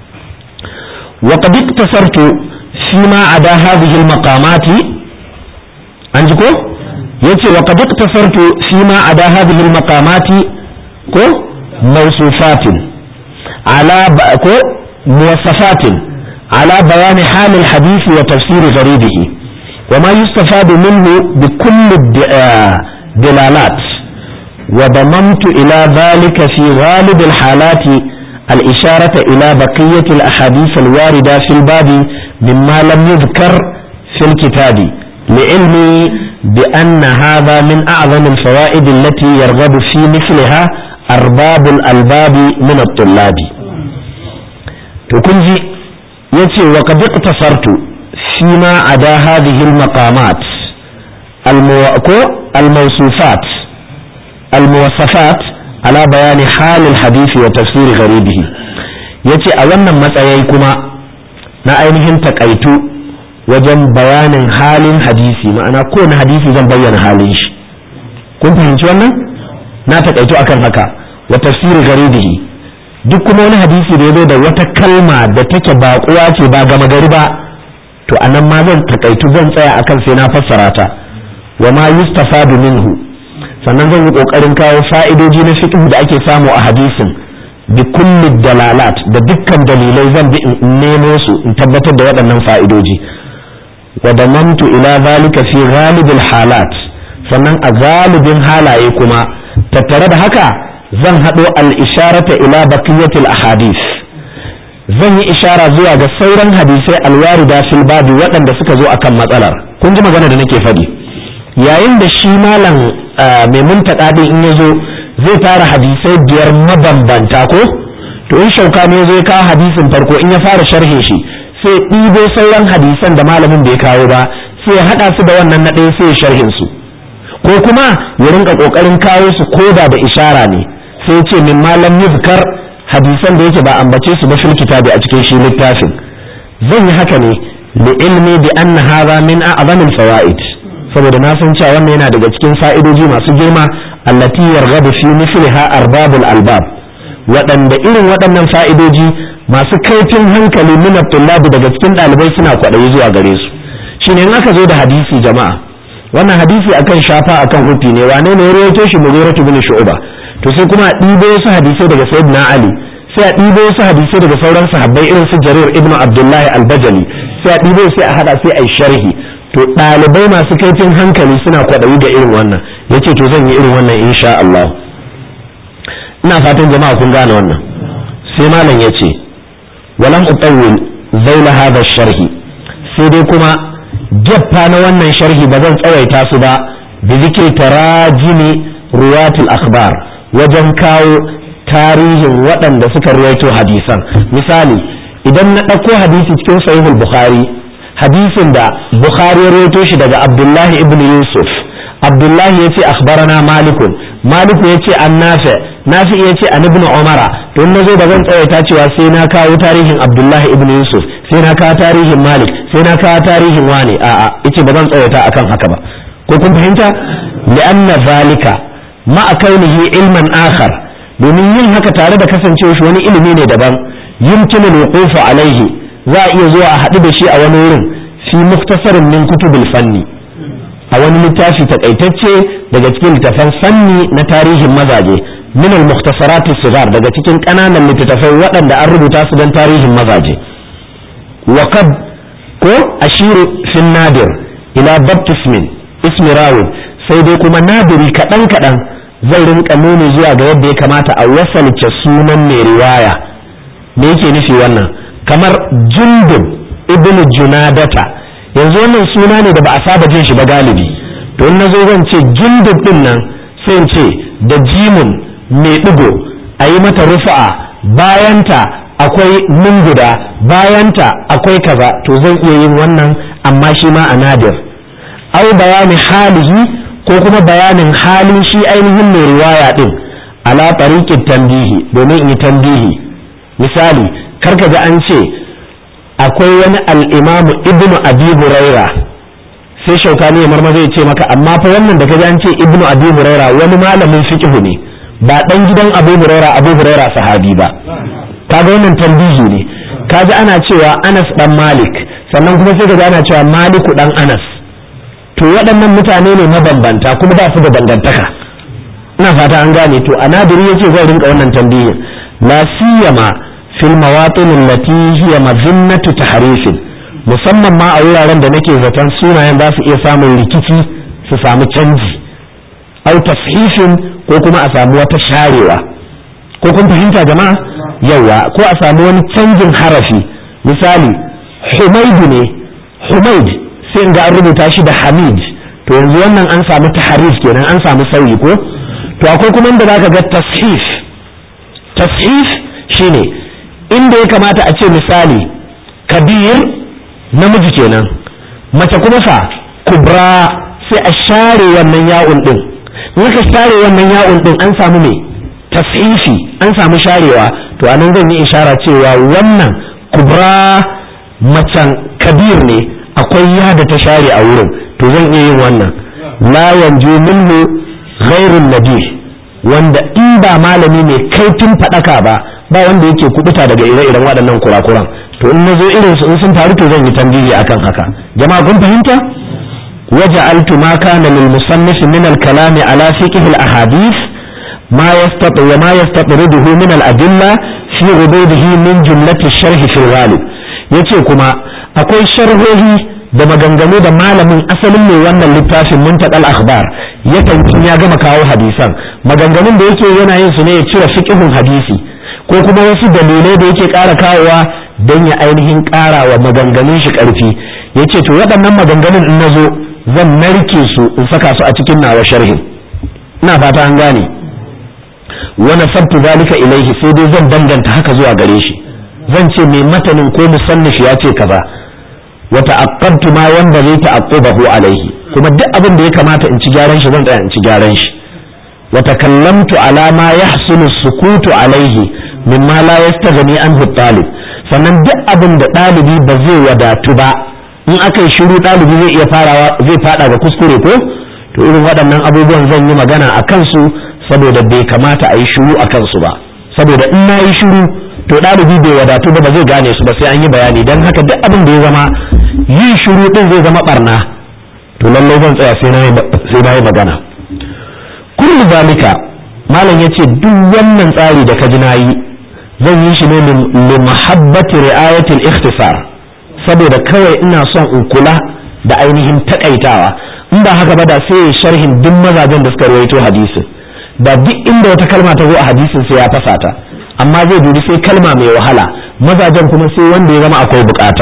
wa qad iktasartu fi ma ada hadhihi al-maqamati an ji ko yace wa qad iktasartu fi ma ada hadhihi al-maqamati ko mawsufatin ala ko muwassafatin ala bayan hal al-hadith wa tafsir gharibihi وما يستفاد منه بكل الدلالات وضممت إلى ذلك في غالب الحالات الإشارة إلى بقية الأحاديث الواردة في الباب مما لم يذكر في الكتاب لعلمي بأن هذا من أعظم الفوائد التي يرغب في مثلها أرباب الألباب من الطلاب تكنجي يتي وقد اقتصرت فيما عدا هذه المقامات الموصوفات الموصفات على بيان حال الحديث وتفسير غريبه yace a wannan matsayai kuma na ainihin takaitu wajen bayanin halin hadisi ma'ana kowane hadisi zan bayyana halin shi kun fahimci wannan na takaitu akan haka wa tafsiri garibihi duk kuma wani hadisi da ya zo da wata kalma da take baƙuwa ce ba gama gari ba to anan ma zan takaitu zan tsaya akan sai na fassara ta wa ma yustafadu minhu sannan zan yi kokarin kawo fa'idoji na fiqh da ake samu a hadisin bi kulli dalalat da dukkan dalilai zan bi in nemo su in tabbatar da waɗannan fa'idoji wa damamtu ila zalika fi ghalibil halat sannan a galibin halaye kuma tattare da haka zan haɗo al-isharata ila baqiyatil ahadith zan yi ishara zuwa ga sauran hadisai alwarida fil babi waɗanda suka zo akan matsalar kun ji magana da nake faɗi yayin da shi malam mai muntaka din in ya zo zai tara hadisai biyar mabambanta ko to in shauka ne zai kawo hadisin farko in ya fara sharhin shi sai ɗibo sauran hadisan da malamin bai kawo ba sai ya haɗa su da wannan na ɗaya sai ya sharhin su ko kuma ya rinka ƙoƙarin kawo su koda da ishara ne sai ya ce min malam yuzkar hadisan da yake ba ambace su ba fil kitabi a cikin shi littafin zan yi haka ne li ilmi bi anna hadha min a'zam al fawaid saboda na san cewa wannan yana daga cikin fa'idoji masu girma allati yarghabu fi misliha arbabul albab waɗanda irin waɗannan fa'idoji masu kaifin hankali min tullabi daga cikin ɗalibai suna kwaɗayi zuwa gare su shine in aka zo da hadisi jama'a wannan hadisi akan shafa akan hufi ne wane ne ya rawaito shi mughiratu bin shu'ba to sai kuma a ɗibo wasu hadisai daga sayyidina ali sai a ɗibo wasu hadisai daga sauran sahabbai irin su jarir ibnu abdullahi al-bajali sai a ɗibo sai a hada sai a yi sharhi to ɗalibai masu kaifin hankali suna kwaɗayi ga irin wannan yace to zan yi irin wannan insha Allah ina fatan jama'a kun gane wannan sai malam yace walam utawwil zaula hadha sharhi sai dai kuma geffa na wannan sharhi ba zan tsawaita su ba bi zikri tarajimi ruwatul akhbar wajen kawo tarihin waɗanda suka ruwaito hadisan misali idan na ɗauko hadisi cikin sahihul bukhari hadisin da bukhari ya ruwaito shi daga abdullahi ibn yusuf abdullahi ya ce akhbarana malikun maliku ya ce an nafi nafi ya ce an ibn umara to in nazo ba zan tsawaita cewa sai na kawo tarihin abdullahi ibn yusuf sai na kawo tarihin malik sai na kawo tarihin wane a'a yace ba zan tsawaita akan haka ba ko kun fahimta li'anna zalika ma'a kaunihi ilman akhar domin yin haka tare da kasancewa shi wani ilimi ne daban yumkinu al-wuquf alaihi za a iya zuwa a haɗu da shi a wani wurin fi muktasarin min kutubil fanni a wani littafi takaitacce daga cikin littafan fanni na tarihin mazaje min al-mukhtasarat sigar daga cikin ƙananan littattafai waɗanda an rubuta su don tarihin mazaje wa qad ko ashiru fi nadir ila baptismin ismi rawin sai dai kuma nadiri kaɗan kaɗan zai rinka nuni zuwa ga yadda ya kamata a wasalce sunan mai riwaya me yake nufi wannan kamar jundub ibnu junadata yanzu wannan suna ne da ba a saba jin shi ba galibi to in nazo zan ce jundub din nan sai in ce da jimun mai digo a yi mata rufa'a bayanta akwai munguda bayanta akwai kaza to zan iya yin wannan amma shi ma a nadir au bayani halihi ko kuma bayanin halin shi ainihin mai riwaya din ala tariqit tanbihi domin in yi tambihi misali karka ga an ce akwai wani al'imamu ibnu abi huraira sai shaukani ya marma zai ce maka amma fa wannan da kaji an ce ibnu abi huraira wani malamin fiqhu ne ba dan gidan abu huraira abu huraira sahabi ba kaga wannan tambihi ne kaji ana cewa anas dan malik sannan kuma sai kaji ana cewa maliku dan anas to waɗannan mutane ne mabambanta kuma ba su da dangantaka ina fata an gane to anadiri yace zai rinka wannan tambihin la siyama fil mawatin allati hiya mazinnatu tahrifin musamman ma a wuraren da nake zaton sunayen za su iya samun rikici su samu canji au tashifin ko kuma a samu wata sharewa ko kun fahimta jama'a yawa ko a samu wani canjin harafi misali humaidu ne humaid sai ga an rubuta shi da hamid to yanzu wannan an samu taharif kenan an samu sauyi ko to akwai kuma inda zaka ga tashif tashif shine inda ya kamata a ce misali kabir namiji kenan mace kuma fa kubra sai a share wannan ya'un din in aka share wannan ya'un din an samu me tashifi an samu sharewa to anan zan yi ishara cewa wannan kubra macen kabir ne akwai ya da ta share a wurin to zan iya yin wannan la yanju minhu ghairun nabi wanda in ba malami ne kaifin fadaka ba ba wanda yake kubuta daga ire-iren waɗannan kurakuran to in nazo irin su in sun faru to zan yi tambayi akan haka jama'a kun fahimta وجعلت ما كان للمصنف من الكلام على فقه الأحاديث ما يستطر وما يستطرده من الأدلة في غدوده من جملة الشرح في الغالب yace kuma akwai sharhohi da maganganu da malamin asalin mai wannan littafin muntakal akhbar yakan ya gama kawo hadisan maganganun da yake yana yin su ne ya cire fiqhun hadisi ko kuma wasu dalilai da yake ƙara kawowa don ya ainihin ƙara wa maganganun shi ƙarfi yace to waɗannan maganganun in nazo zan narke su in saka su a cikin nawa sharhin ina fata an gane wa nasabtu zalika ilaihi sai dai zan danganta haka zuwa gare shi zan ce mai matanin ko musannif ya ce kaza wa ta'aqqabtu ma wanda zai ta'aqqubahu alaihi kuma duk abin da ya kamata in ci gyaran shi zan tsaya in ci gyaran shi wa takallamtu ala ma yahsulu sukutu alaihi mimma la yastaghni anhu talib sannan duk abin da ɗalibi ba zai wadatu ba in aka yi shiru ɗalibi zai iya farawa zai fada ga kuskure ko to irin waɗannan abubuwan zan yi magana a kansu saboda bai kamata a yi shiru a kansu ba saboda in na yi shiru to ɗalibi bai wadatu ba ba zai gane su ba sai an yi bayani don haka duk abin da ya zama yin shiru ɗin zai zama barna to lallai zan tsaya sai na yi magana kullu zalika malam yace duk wannan tsari da ka ji na yi zan yi shi ne li mahabbati ri'ayatil ikhtisar saboda kawai ina son in kula da ainihin takaitawa in ba haka ba da sai sharhin duk mazajen da suka rawaito hadisin da duk inda wata kalma ta zo a hadisin sai ya fasa ta amma zai dubi sai kalma mai wahala mazajen kuma sai wanda ya zama akwai bukata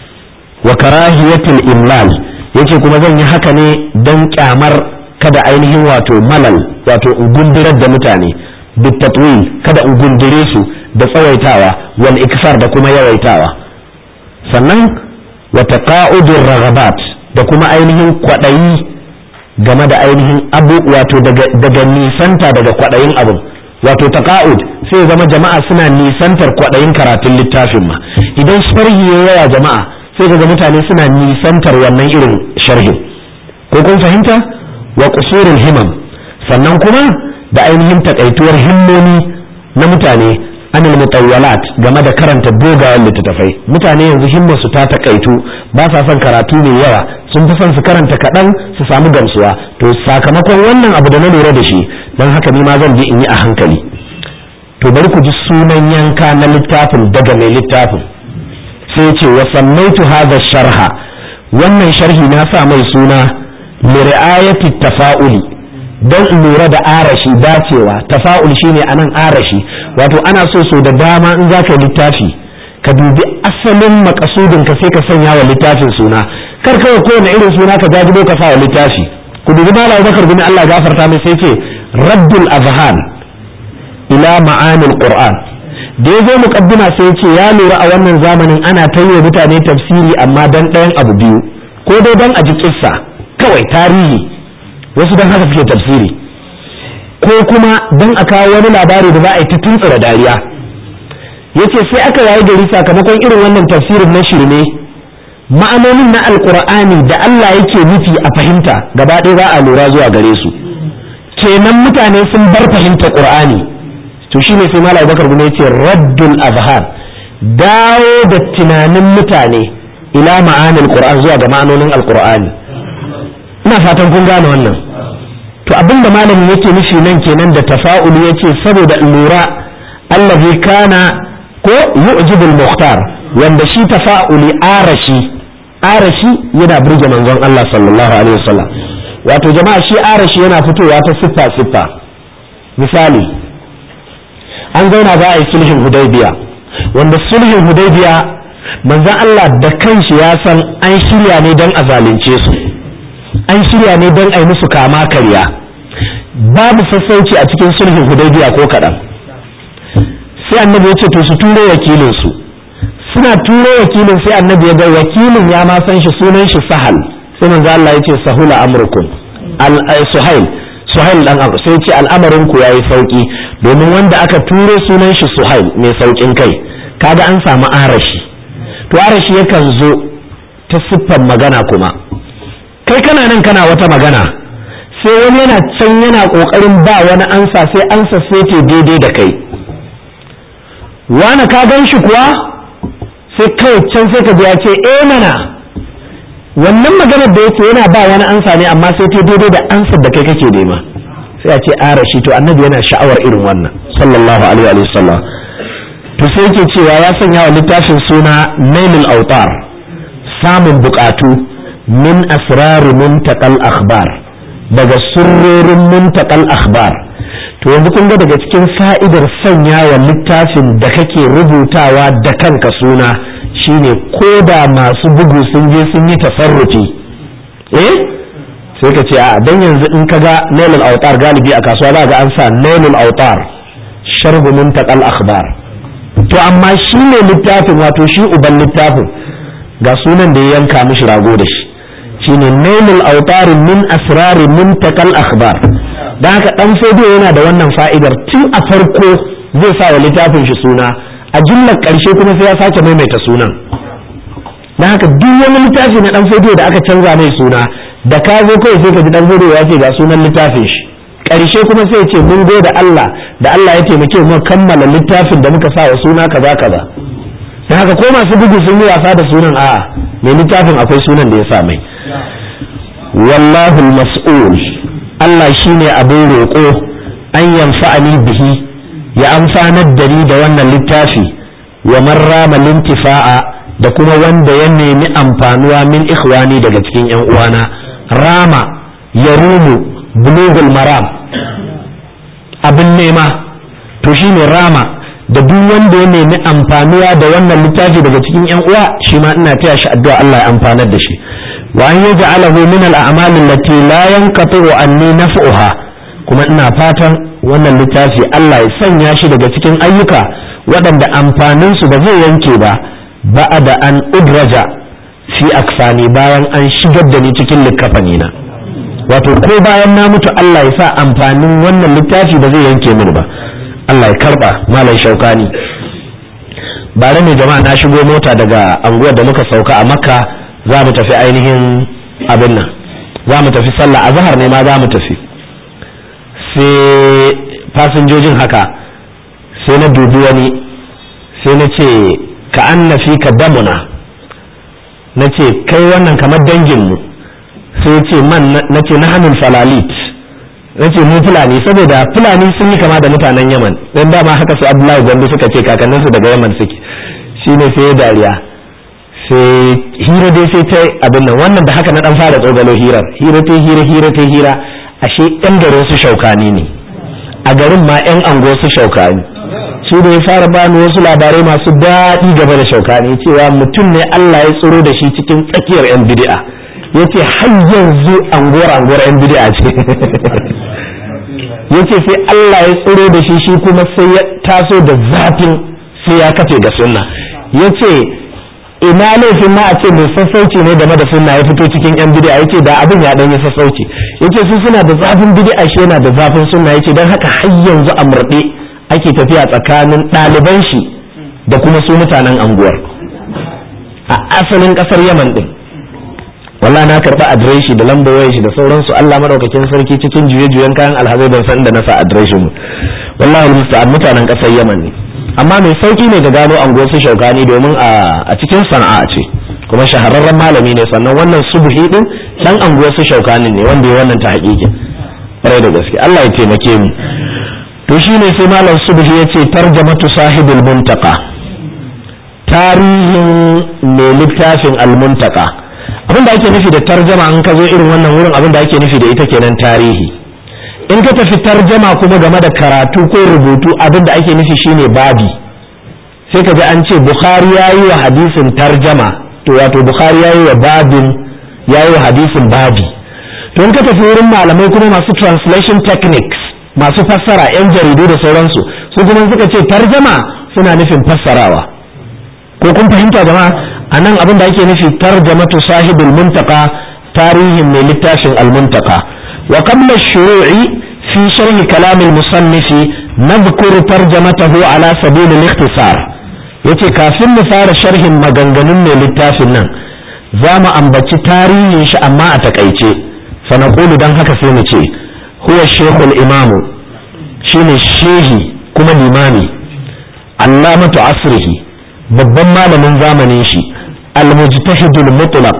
wa karahiyatul imlal yace kuma zan yi haka ne dan kyamar kada ainihin wato malal wato in gundurar da mutane bitatwil kada in gundure su da tsawaitawa wal iksar da kuma yawaitawa sannan wa taqa'udur raghabat da kuma ainihin kwadayi game da ainihin abu wato daga daga nisanta daga kwadayin abu wato taqa'ud sai zama jama'a suna nisantar kwadayin karatun littafin ma idan sharhi ya yawa jama'a sai ga mutane suna nisantar wannan irin sharhin ko kun fahimta wa qusurul himam sannan kuma da ainihin takaituwar himmomi na mutane anil mutawwalat game da karanta dogayen littattafai mutane yanzu himmarsu ta takaitu ba sa son karatu mai yawa sun fi son su karanta kaɗan su samu gamsuwa to sakamakon wannan abu da na lura da shi don haka ni ma zan je in yi a hankali to bari ku ji sunan yanka na littafin daga mai littafin sai ce wa sammaitu hadha sharha wannan sharhi na sa mai suna li ri'ayati tafa'uli don lura da arashi dacewa tafa'ul shine anan arashi wato ana so so da dama in zaka littafi ka dubi asalin makasudin ka sai ka sanya wa littafin suna kar kawai kowane irin suna ka jajibo ka sa wa littafi ku dubi malam bakar bin Allah gafarta mai sai ce raddul azhan ila ma'anil qur'an da ya zo muqaddima sai ce ya lura a wannan zamanin ana tayyo mutane tafsiri amma dan ɗayan abu biyu ko dai dan a ji kissa kawai tarihi wasu don haka suke tafsiri ko kuma don a kawo wani labari da za a yi ta tuntsura dariya yace sai aka yayi gari sakamakon irin wannan tafsirin na shirme ma'anonin na alkur'ani da Allah yake nufi a fahimta gaba ɗaya za a lura zuwa gare su kenan mutane sun bar fahimta qur'ani to shine sai malam bakar bin yace raddul azhar dawo da tunanin mutane ila ma'anil qur'an zuwa ga ma'anonin alqur'ani ina fatan kun gane wannan to abinda malamin yake nufi nan kenan da tafa'ul yace saboda lura allazi kana ko yu'jibul muhtar wanda shi tafa'uli arashi arashi yana burge manzon Allah sallallahu alaihi wasallam wato jama'a shi arashi yana fitowa ta siffa siffa misali an zauna za a yi sulhin hudaybiya wanda sulhin hudaybiya manzon Allah da kanshi ya san an shirya ne don a zalunce su an shirya ne don a yi musu kama karya babu sassauci a cikin sulhin hudaybiya ko kaɗan sai annabi ya ce to su turo wakilin su suna turo wakilin sai annabi ya ga wakilin ya ma san shi sunan shi sahal sai manzo Allah ya ce sahula amrukum al suhail suhail dan abu sai ce al'amarin ku yayi sauki domin wanda aka turo sunan shi suhail mai saukin kai kaga an samu arashi to arashi yakan zo ta siffar magana kuma kai kana nan kana wata magana sai wani yana can yana kokarin ba wani ansa sai ansa sai ce daidai da kai wani ka gan shi kuwa sai kawai can sai ka ya ce eh mana wannan maganar da yake yana ba wani ansa ne amma sai ta daidai da ansar da kai kake nema sai a ce arashi to annabi yana sha'awar irin wannan sallallahu alaihi wa sallam to sai yake cewa ya sanya wa littafin suna nailul autar samun bukatu min asrari muntakal akhbar daga surrorin muntakal akhbar to yanzu kun ga daga cikin fa'idar sanya wa littafin da kake rubutawa da kanka suna shine ko da masu bugu sun je sun yi tasarrufi eh sai ka ce a dan yanzu in ka ga nailul autar galibi a kasuwa za ga an sa nailul autar sharhu muntakal akhbar to amma shi ne littafin wato shi uban littafin ga sunan da ya yanka mishi rago da shi shine nailul autar min asrari muntakal akhbar dan haka dan fodiyo yana da wannan fa'idar tun a farko zai sa wa littafin shi suna a jillar ƙarshe kuma sai ya sake maimaita sunan na haka duk wani littafi na dan fodiyo da aka canza mai suna da ka zo kai sai ka ji dan fodiyo ya ce ga sunan littafin shi ƙarshe kuma sai ce mun gode Allah da Allah ya taimake mu kammala littafin da muka sa wa suna kaza kaza da haka ko masu bugu sun yi wasa da sunan a'a mai littafin akwai sunan da ya sa mai wallahu mas'ul Allah shine abin roƙo an yanfa'ani bihi ya amfanar da ni da wannan littafi wa man rama lintifa'a da kuma wanda ya nemi amfanuwa min ikhwani daga cikin yan uwana rama ya rumu bulugul maram abin nema to shine rama da duk wanda ya nemi amfanuwa da wannan littafi daga cikin yan uwa shi ma ina taya shi addu'a Allah ya amfanar da shi wa an yaj'alahu min al-a'mal allati la yanqatu anni naf'uha kuma ina fatan wannan littafi Allah ya sanya shi daga cikin ayyuka waɗanda amfanin su ba zai yanke ba ba'da an udraja fi aksani bayan an shigar da ni cikin likafani na wato ko bayan na mutu Allah ya sa amfanin wannan littafi ba zai yanke mini ba Allah ya karba malam shaukani bare ne jama'a na shigo mota daga anguwar da muka sauka a makka za mu tafi ainihin abin nan za mu tafi sallah a zahar ne ma za mu tafi sai fasinjojin haka sai na dubi wani sai na ce ka an na fi ka damuna na ce kai wannan kamar danginmu sai ce man na ce na hannun falalit na ce mu fulani saboda fulani sun yi kama da mutanen yaman don dama haka su abdullahi gwandu suka ce kakanninsu daga yaman suke shine sai ya dariya sai hira dai sai ta abin nan wannan da haka na dan fara tsogalo hirar hira ta hira hira ta hira ashe yan garin su shaukani ne a garin ma yan ango su shaukani shi da ya fara bani wasu labarai masu daɗi game da shaukani cewa mutum ne Allah ya tsoro da shi cikin tsakiyar yan bid'a yace har yanzu angora angora yan bid'a ce yace sai Allah ya tsoro da shi shi kuma sai ya taso da zafin sai ya kafe ga sunna yace ina laifin ma a ce mai sassauci ne game da sunna ya fito cikin yan bid'a yace da abin ya dan yi sassauci yace su suna da zafin bid'a shi yana da zafin sunna yace dan haka har yanzu a murɗe ake tafiya tsakanin ɗaliban shi da kuma su mutanen anguwar a asalin ƙasar Yaman din wallahi na karɓi adireshi da lambar wayar shi da sauransu Allah madaukakin sarki cikin juye-juyen kayan alhazai ban san da na sa adireshin mu wallahi musta'an mutanen ƙasar Yaman ne amma mai sauki ne da gano anguwar su shaukani domin a cikin sana'a ce kuma shahararren malami ne sannan wannan subuhi din dan anguwar su shaukani ne wanda ya wannan ta haƙiƙi ƙwarai da gaske Allah ya taimake mu to shine sai malam subuhi ya ce tarjamatu sahibul muntaka tarihin mai littafin almuntaka abin da ake nufi da tarjama an ka zo irin wannan wurin abin da ake nufi da ita kenan tarihi in ka tafi tarjama kuma game da karatu ko rubutu abin da ake nufi shine babi sai ka ji an ce bukhari ya yi wa hadisin tarjama to wato bukhari ya yi wa babin ya yi wa hadisin babi to in ka tafi wurin malamai kuma masu translation techniques masu fassara yan jaridu da sauransu su kuma suka ce tarjama suna nufin fassarawa ko kun fahimta jama'a a nan abin da ake nufi tarjamatu sahibul muntaka tarihin mai littafin al-muntaka وقبل الشروع في شرح كلام المصنف نذكر ترجمته على سبيل الاختصار yace kafin mu fara sharhin maganganun mai littafin nan za mu ambaci tarihin shi amma a takaice fa naqulu dan haka sai mu ce huwa shaykhul imamu shine shehi kuma limami allamatu asrihi babban malamin zamanin shi al-mujtahidul mutlaq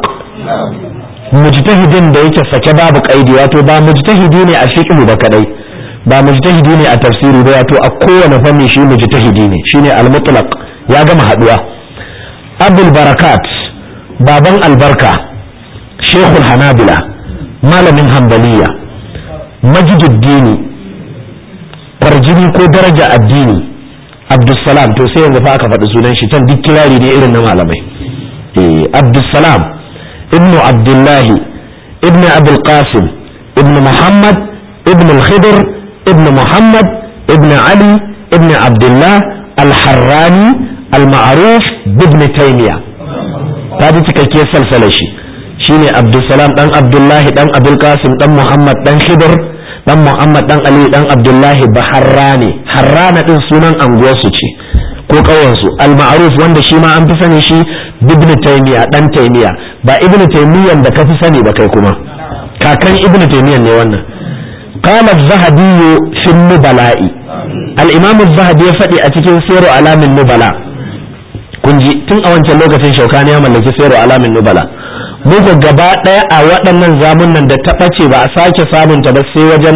mujtahidin da yake sake babu kaidi wato ba mujtahidi ne a fiqh ba kadai ba mujtahidi ne a tafsiri ba wato a kowane fanni shi mujtahidi ne shine al-mutlaq ya gama haduwa abul barakat baban albarka shekul hanabila malamin hambaliya majiduddini kwarjini ko daraja addini abdussalam to sai yanzu fa aka faɗi sunan shi can duk kirari ne irin na malamai eh abdussalam ibnu abdullahi ibnu abul qasim ibnu muhammad ibnu al-khidr ibnu muhammad ibnu ali ibnu abdullah al-harrani al-ma'ruf ibn taymiya ta ji cikakkiyar salsalar shi shine abdulsalam dan abdullahi dan abul qasim dan muhammad dan khidr dan muhammad dan ali dan abdullahi baharrani harrana din sunan anguwarsu ce ko ƙauyensu al-ma'ruf wanda shi ma an fi sani shi ibn taymiya dan taymiya ba ibn taymiyan da kafi sani ba kai kuma kakan ibn taymiyan ne wannan qala az-zahabi fi nubala'i al-imam az-zahabi ya faɗi a cikin siru alamin nubala kun ji tun a wancan lokacin shaukani ya mallaki siru alamin nubala muku gaba ɗaya a waɗannan zamunan da ta ɓace ba a sake samunta ba sai wajen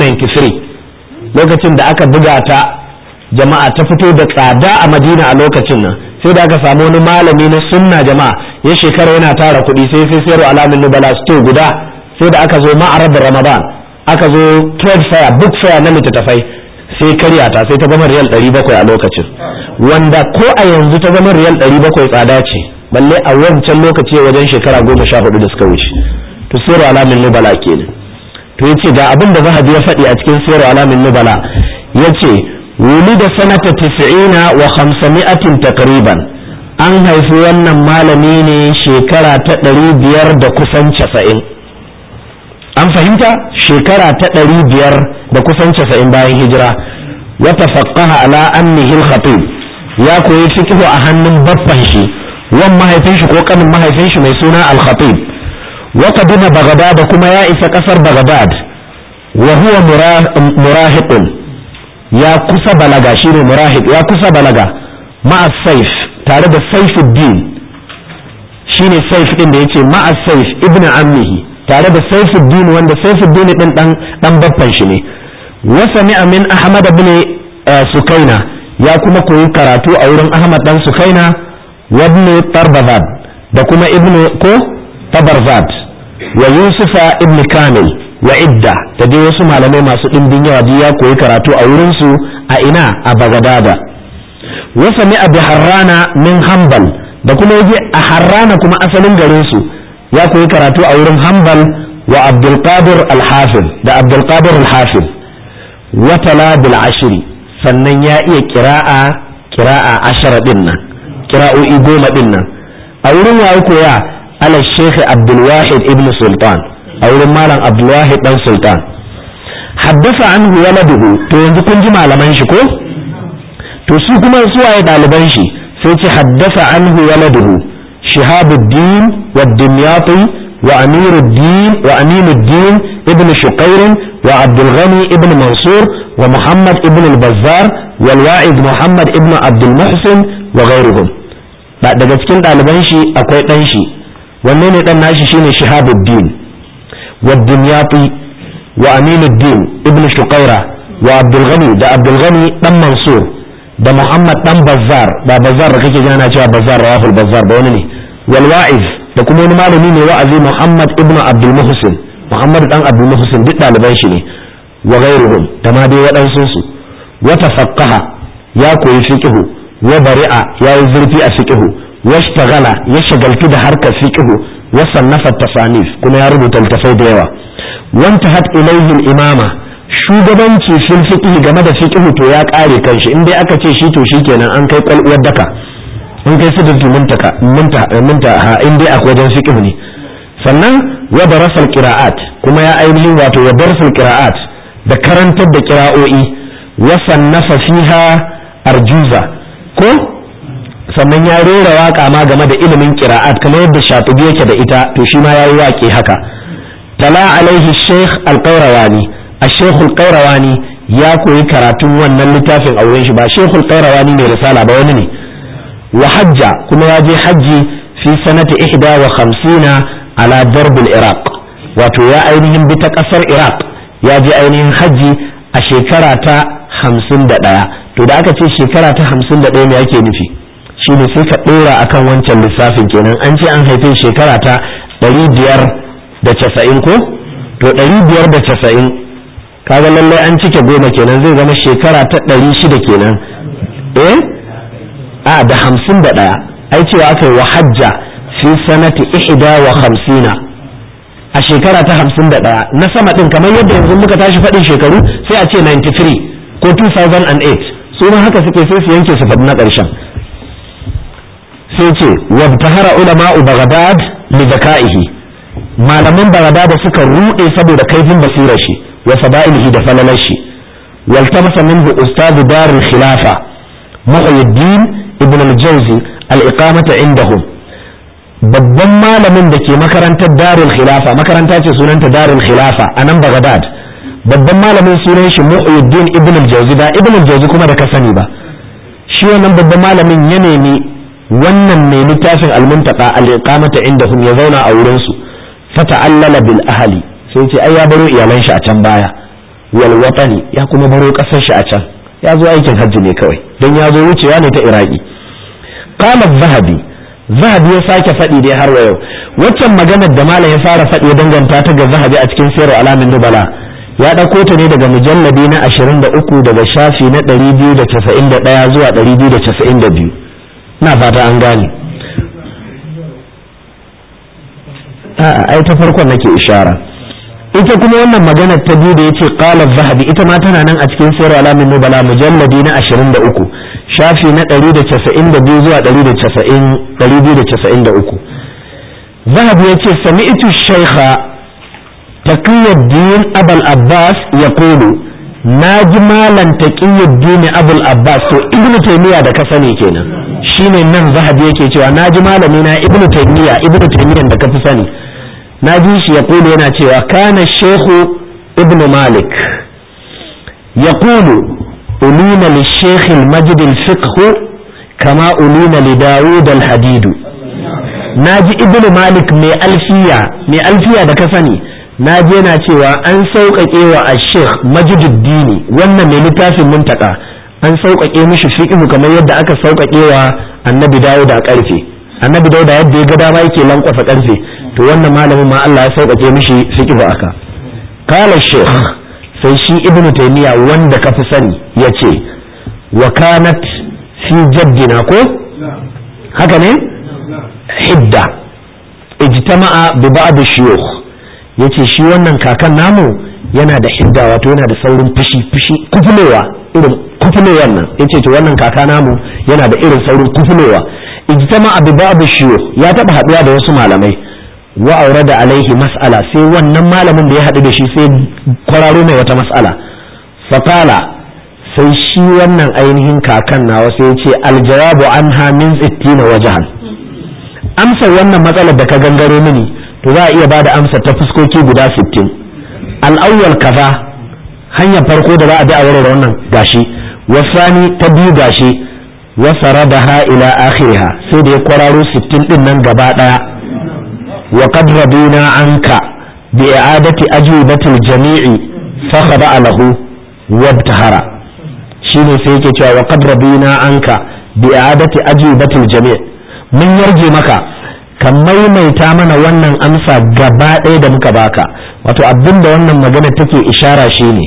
1993 lokacin da aka buga ta jama'a ta fito da tsada a madina a lokacin nan sai da aka samu wani malami na sunna jama'a ya shekara yana tara kuɗi sai sai sayar alamin nubala sto guda sai da aka zo ma'arar da ramadan aka zo trade fair book fair na littattafai sai karya ta sai ta zama riyal 700 a lokacin wanda ko a yanzu ta zama riyal 700 tsada ce balle a wancan lokaci wajen shekara goma sha hudu da suka wuce to sayar alamin nubala kenan to yace ga abin da zahabi ya faɗi a cikin sayar alamin nubala yace ولد سنة تسعين وخمسمائة تقريبا an haifi wannan malami ne shekara ta ɗari biyar da kusan casa'in an fahimta shekara ta ɗari biyar da kusan casa'in bayan hijira wata faƙaha ala annihil khatib ya koyi fiqhu a hannun baffan shi wan mahaifin shi ko kanin mahaifin shi mai suna al-khatib wa qadima baghdad kuma ya isa kasar baghdad wa huwa murahiqun ya kusa balaga shine murahib ya kusa balaga ma'a saif tare da saifuddin shine saif din da yace ma'a saif ibn ammihi tare da saifuddin wanda saifuddin din dan dan babban shi ne wa sami'a min ahmad ibn sukaina ya kuma koyi karatu a wurin ahmad dan sukaina wa ibn tarbazad da kuma ibn ko tabarzad wa yusufa ibn kamil wa idda da dai wasu malamai masu ɗimbin yawa biyu ya koyi karatu a wurinsu a ina a bagadada wa sami'a bi harrana min hanbal da kuma yaje a harrana kuma asalin garin su ya koyi karatu a wurin hanbal wa abdul qadir al da abdul qadir al-hafiz wa tala bil ashri sannan ya iya qira'a qira'a ashara din nan qira'o'i goma din nan a wurin ya koya ala shaykh abdul wahid ibn sultan a wurin malam abdulwahid dan sultan haddasa anhu waladuhu to yanzu kun ji malaman shi ko to su kuma su waye daliban shi sai ce haddasa anhu waladuhu shihabuddin wa dimyati wa amiruddin wa aminuddin ibn shuqair wa abdul ghani ibn mansur wa muhammad ibn al-bazzar wal wa'id muhammad ibn abdul muhsin wa ghayruhum daga cikin daliban shi akwai dan shi wanne ne dan nashi shine shihabuddin والدمياطي وأمين الدين ابن شقيرة وعبد الغني ده عبد الغني دم منصور ده محمد دم بزار ده بزار كيكي جانا cewa بزار رواه البزار ده wani ne والواعظ da kuma wani malami ne wa'azi Muhammad ibn Abdul Muhsin Muhammad dan Abdul Muhsin duk ɗaliban shi ne wa ghairuhum da ma dai waɗansu su wa tafaqqaha ya koyi fiqhu wa bari'a ya yi zurfi a fiqhu wa ishtaghala ya shagaltu da harkar fiqhu وصنف التصانيف كما يربط التفاي ديوا وانتهت إليه الإمامة shugabanci fil fiqh game da fiqh to ya kare kanshi in dai aka ce shi to shikenan an kai kwalwar daka in kai sidratul muntaka muntaha in dai akwai wajen fiqh ne sannan wa darasal qira'at kuma ya ainihin wato wa darasal qira'at da karantar da qira'o'i wa sannafa fiha arjuza ko sannan ya rera waka ma game da ilimin qira'at kamar yadda shatibi yake da ita to shi ma yayi waƙe haka tala alaihi sheikh al-qayrawani al-sheikh al-qayrawani ya koyi karatun wannan littafin auren shi ba sheikh al-qayrawani mai risala ba wani ne wa hajja kuma ya je hajji fi sanati ihda wa khamsina ala darb iraq wato ya ainihin bi ta kasar iraq ya je ainihin hajji a shekara ta hamsin da ɗaya to da aka ce shekara ta hamsin da ɗaya me ake nufi shine sai ka ɗora akan wancan lissafin kenan an ce an haife shekara ta ɗari biyar da casa'in ko to ɗari biyar da casa'in kaga lallai an cike goma kenan zai zama shekara ta ɗari shida kenan eh a da hamsin da ɗaya ai cewa aka yi wa hajja fi sanati ihda wa hamsina a shekara ta hamsin da ɗaya na sama ɗin kamar yadda yanzu muka tashi faɗin shekaru sai a ce 93 ko 2008 su ma haka suke sai su yanke su faɗi na ƙarshen sai ce wabtahara ulama'u baghdad li zaka'ihi malaman baghdad suka rude saboda kaifin basirar shi wa fada'ilihi da falalar shi waltamasa minhu ustadu dar al-khilafa muhyiddin ibn al-jawzi al-iqamata indahum babban malamin da ke makarantar darul khilafa makaranta ce sunanta darul khilafa a nan bagdad babban malamin sunan shi mu'ayyuddin ibn al-jawzi ba ibn al-jawzi kuma da ka sani ba shi wannan babban malamin ya nemi wannan mai littafin al-muntaqa al-iqamata indahum ya zauna a wurin su fata'allala bil ahli sai ce ai ya baro iyalan shi a can baya wal watani ya kuma baro kasar shi a can ya zo aikin hajji ne kawai don ya zo wucewa ne ta iraki qala zahabi zahabi ya sake faɗi dai har wa yau waccan maganar da malam ya fara faɗi ya danganta ta ga zahabi a cikin sayar alamin nubala ya ɗauko ta ne daga mujalladi na 23 daga shafi na 291 zuwa 292 na fata an gane a'a ai ta farkon nake ishara ita kuma wannan maganar ta biyu da yace qala zahabi ita ma tana nan a cikin sayar alamin nubala mujalladi na 23 shafi na 192 zuwa 293 zahabi yace sami'tu shaykha taqiyuddin abul abbas yaqulu naji malan taqiyuddin abul abbas to ibnu taymiya da ka sani kenan shine nan zahabi yake cewa naji malami na ibnu taymiya ibnu taymiya da ka fi sani na ji shi ya kulu yana cewa kana shehu ibn malik ya kulu ulina li shekhi majid fiqhu kama ulina li dawud al-hadidu na ji ibn malik mai alfiya mai alfiya da ka sani na ji yana cewa an sauƙaƙe wa a sheikh majiduddini wannan mai littafin muntaka an sauƙaƙe mishi fiqhu kamar yadda aka sauƙaƙe wa annabi dawud a ƙarfe annabi dawud yadda ya ga dama yake lankwasa ƙarfe to wannan malamin ma Allah ya sauƙaƙe mishi fiqhu aka qala shaykh sai shi ibnu taymiya wanda ka fi sani yace wa kanat fi jaddina ko haka ne hidda ijtama'a bi ba'd shuyukh yace shi wannan kakan namu yana da hidda wato yana da saurin fushi fushi kufulewa irin kufulewan nan yace to wannan kaka namu yana da irin saurin kufulewa ijtama'a bi ba'd shuyukh ya taba haduwa da wasu malamai wa aure da alaihi mas'ala sai wannan malamin da ya haɗu da shi sai kwararo mai wata mas'ala faƙala sai shi wannan ainihin kakan nawa sai ce aljawabu anha min sittina wajahan amsar wannan matsalar da ka gangaro mini to za a iya bada amsar ta fuskoki guda sittin al'awwal kaza hanyar farko da za a bi a warware wannan gashi wasani ta biyu gashi wasaradaha ila akhiriha sai da ya kwararo sittin din nan gaba daya وقد رضينا عنك بإعادة أجوبة الجميع فخضع له وابتهر شيني سيكي تشوى وقد رضينا عنك بإعادة أجوبة الجميع من يرجي مكا kan maimaita mana wannan amsa gaba ɗaya da muka baka wato abin da wannan magana take ishara shine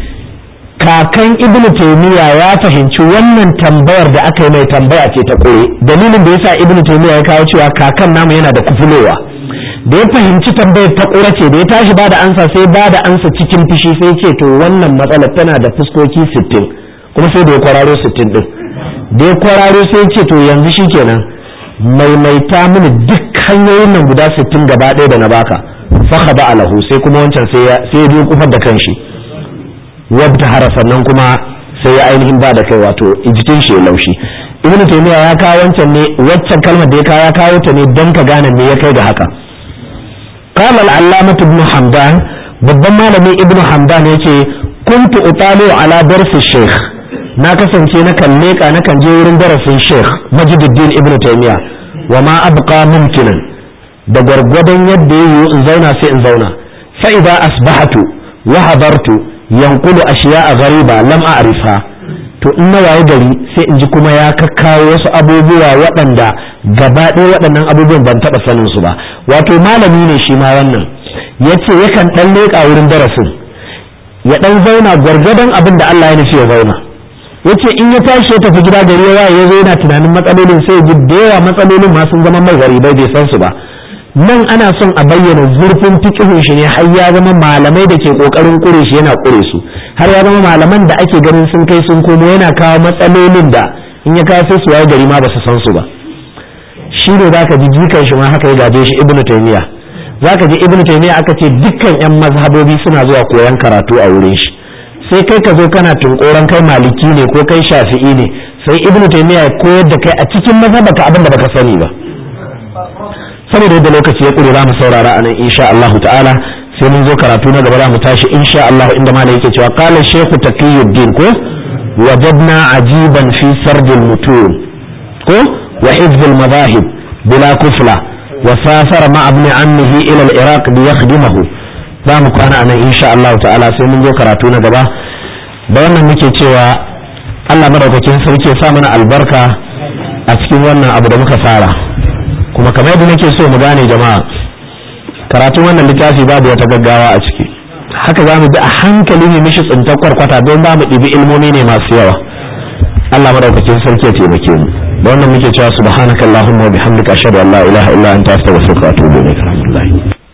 kakan ibnu taymiya ya fahimci wannan tambayar da aka yi mai tambaya ce ta kure dalilin da yasa ibnu taymiya ya kawo cewa kakan namu yana da kufulowa da ya fahimci tambayar ta ƙura ce da ya tashi ba da ansa sai ba da ansa cikin fushi sai ce to wannan matsalar tana da fuskoki sittin kuma sai da ya kwararo sittin ɗin da ya kwararo sai ce to yanzu shi kenan maimaita mini duk hanyoyin nan guda sittin gaba ɗaya da na baka faka ba alahu sai kuma wancan sai ya biyo kufar da kanshi wadda hara sannan kuma sai ya ainihin ba da kai wato jikin shi ya laushi ibn taymiya ya kawo wancan ne waccan kalmar da ya kawo ya kawo ta ne don ka gane me ya kai da haka قال العلامة ابن حمدان babban malami ibnu hamdan ya ce kuntu utalu ala darsi sheikh na kasance na kan leka na kan je wurin darasin sheikh majiduddin ibnu taymiya wa ma abqa mumkinan da gwargwadon yadda yayi in zauna sai in zauna fa idza asbahatu wa hadartu yanqulu ashiya'a ghariba lam a'rifha to in na waye gari sai in ji kuma ya kakkawo wasu abubuwa waɗanda gaba ɗaya waɗannan abubuwan ban taɓa sanin su ba wato malami ne shi ma wannan ya ce yakan ɗan leƙa wurin darasin ya ɗan zauna gwargwadon abin da Allah ya nufi ya zauna ya ce in ya tashi ya tafi gida gari ya ya zo yana tunanin matsalolin sai ji da yawa matsalolin ma sun zama mai gari bai san su ba nan ana son a bayyana zurfin fikihun shi ne har ya zama malamai da ke kokarin kure shi yana kure su har ya zama malaman da ake ganin sun kai sun komo yana kawo matsalolin da in ya kawo sai su waye gari ma ba su san su ba shi ne za ka ji jikan shi ma haka ya gaje shi ibnu taymiya za ka ji ibnu taymiya aka ce dukkan yan mazhabobi suna zuwa koyan karatu a wurin shi sai kai ka zo kana tunkoran kai maliki ne ko kai shafi'i ne sai ibnu taymiya ya koyar da kai a cikin mazhabaka abin da baka sani ba saboda yadda lokaci ya ƙure za mu saurara a nan insha Allah ta'ala sai mun zo karatu na gaba za mu tashi insha Allah inda ma yake cewa qala shaykhu taqiyuddin ko wajadna ajiban fi sardil mutun ko wa hifzil madahib bila kufla wa safara ma ibn ammihi ila al-iraq li yakhdimahu za mu kwana a nan insha Allah ta'ala sai mun zo karatu na gaba da wannan muke cewa Allah madaukakin sarki ya sa mana albarka a cikin wannan abu da muka fara kuma kamar yadda nake so mu gane jama'a karatun wannan littafi babu wata gaggawa a ciki haka za mu bi a hankali ne mishi tsintar kwarkwata don ba mu ɗibi ilmomi ne masu yawa Allah madaukakin sarki ya taimake mu da wannan muke cewa subhanakallahumma wa bihamdika ashhadu an la ilaha illa anta astaghfiruka wa atubu ilaik alhamdulillah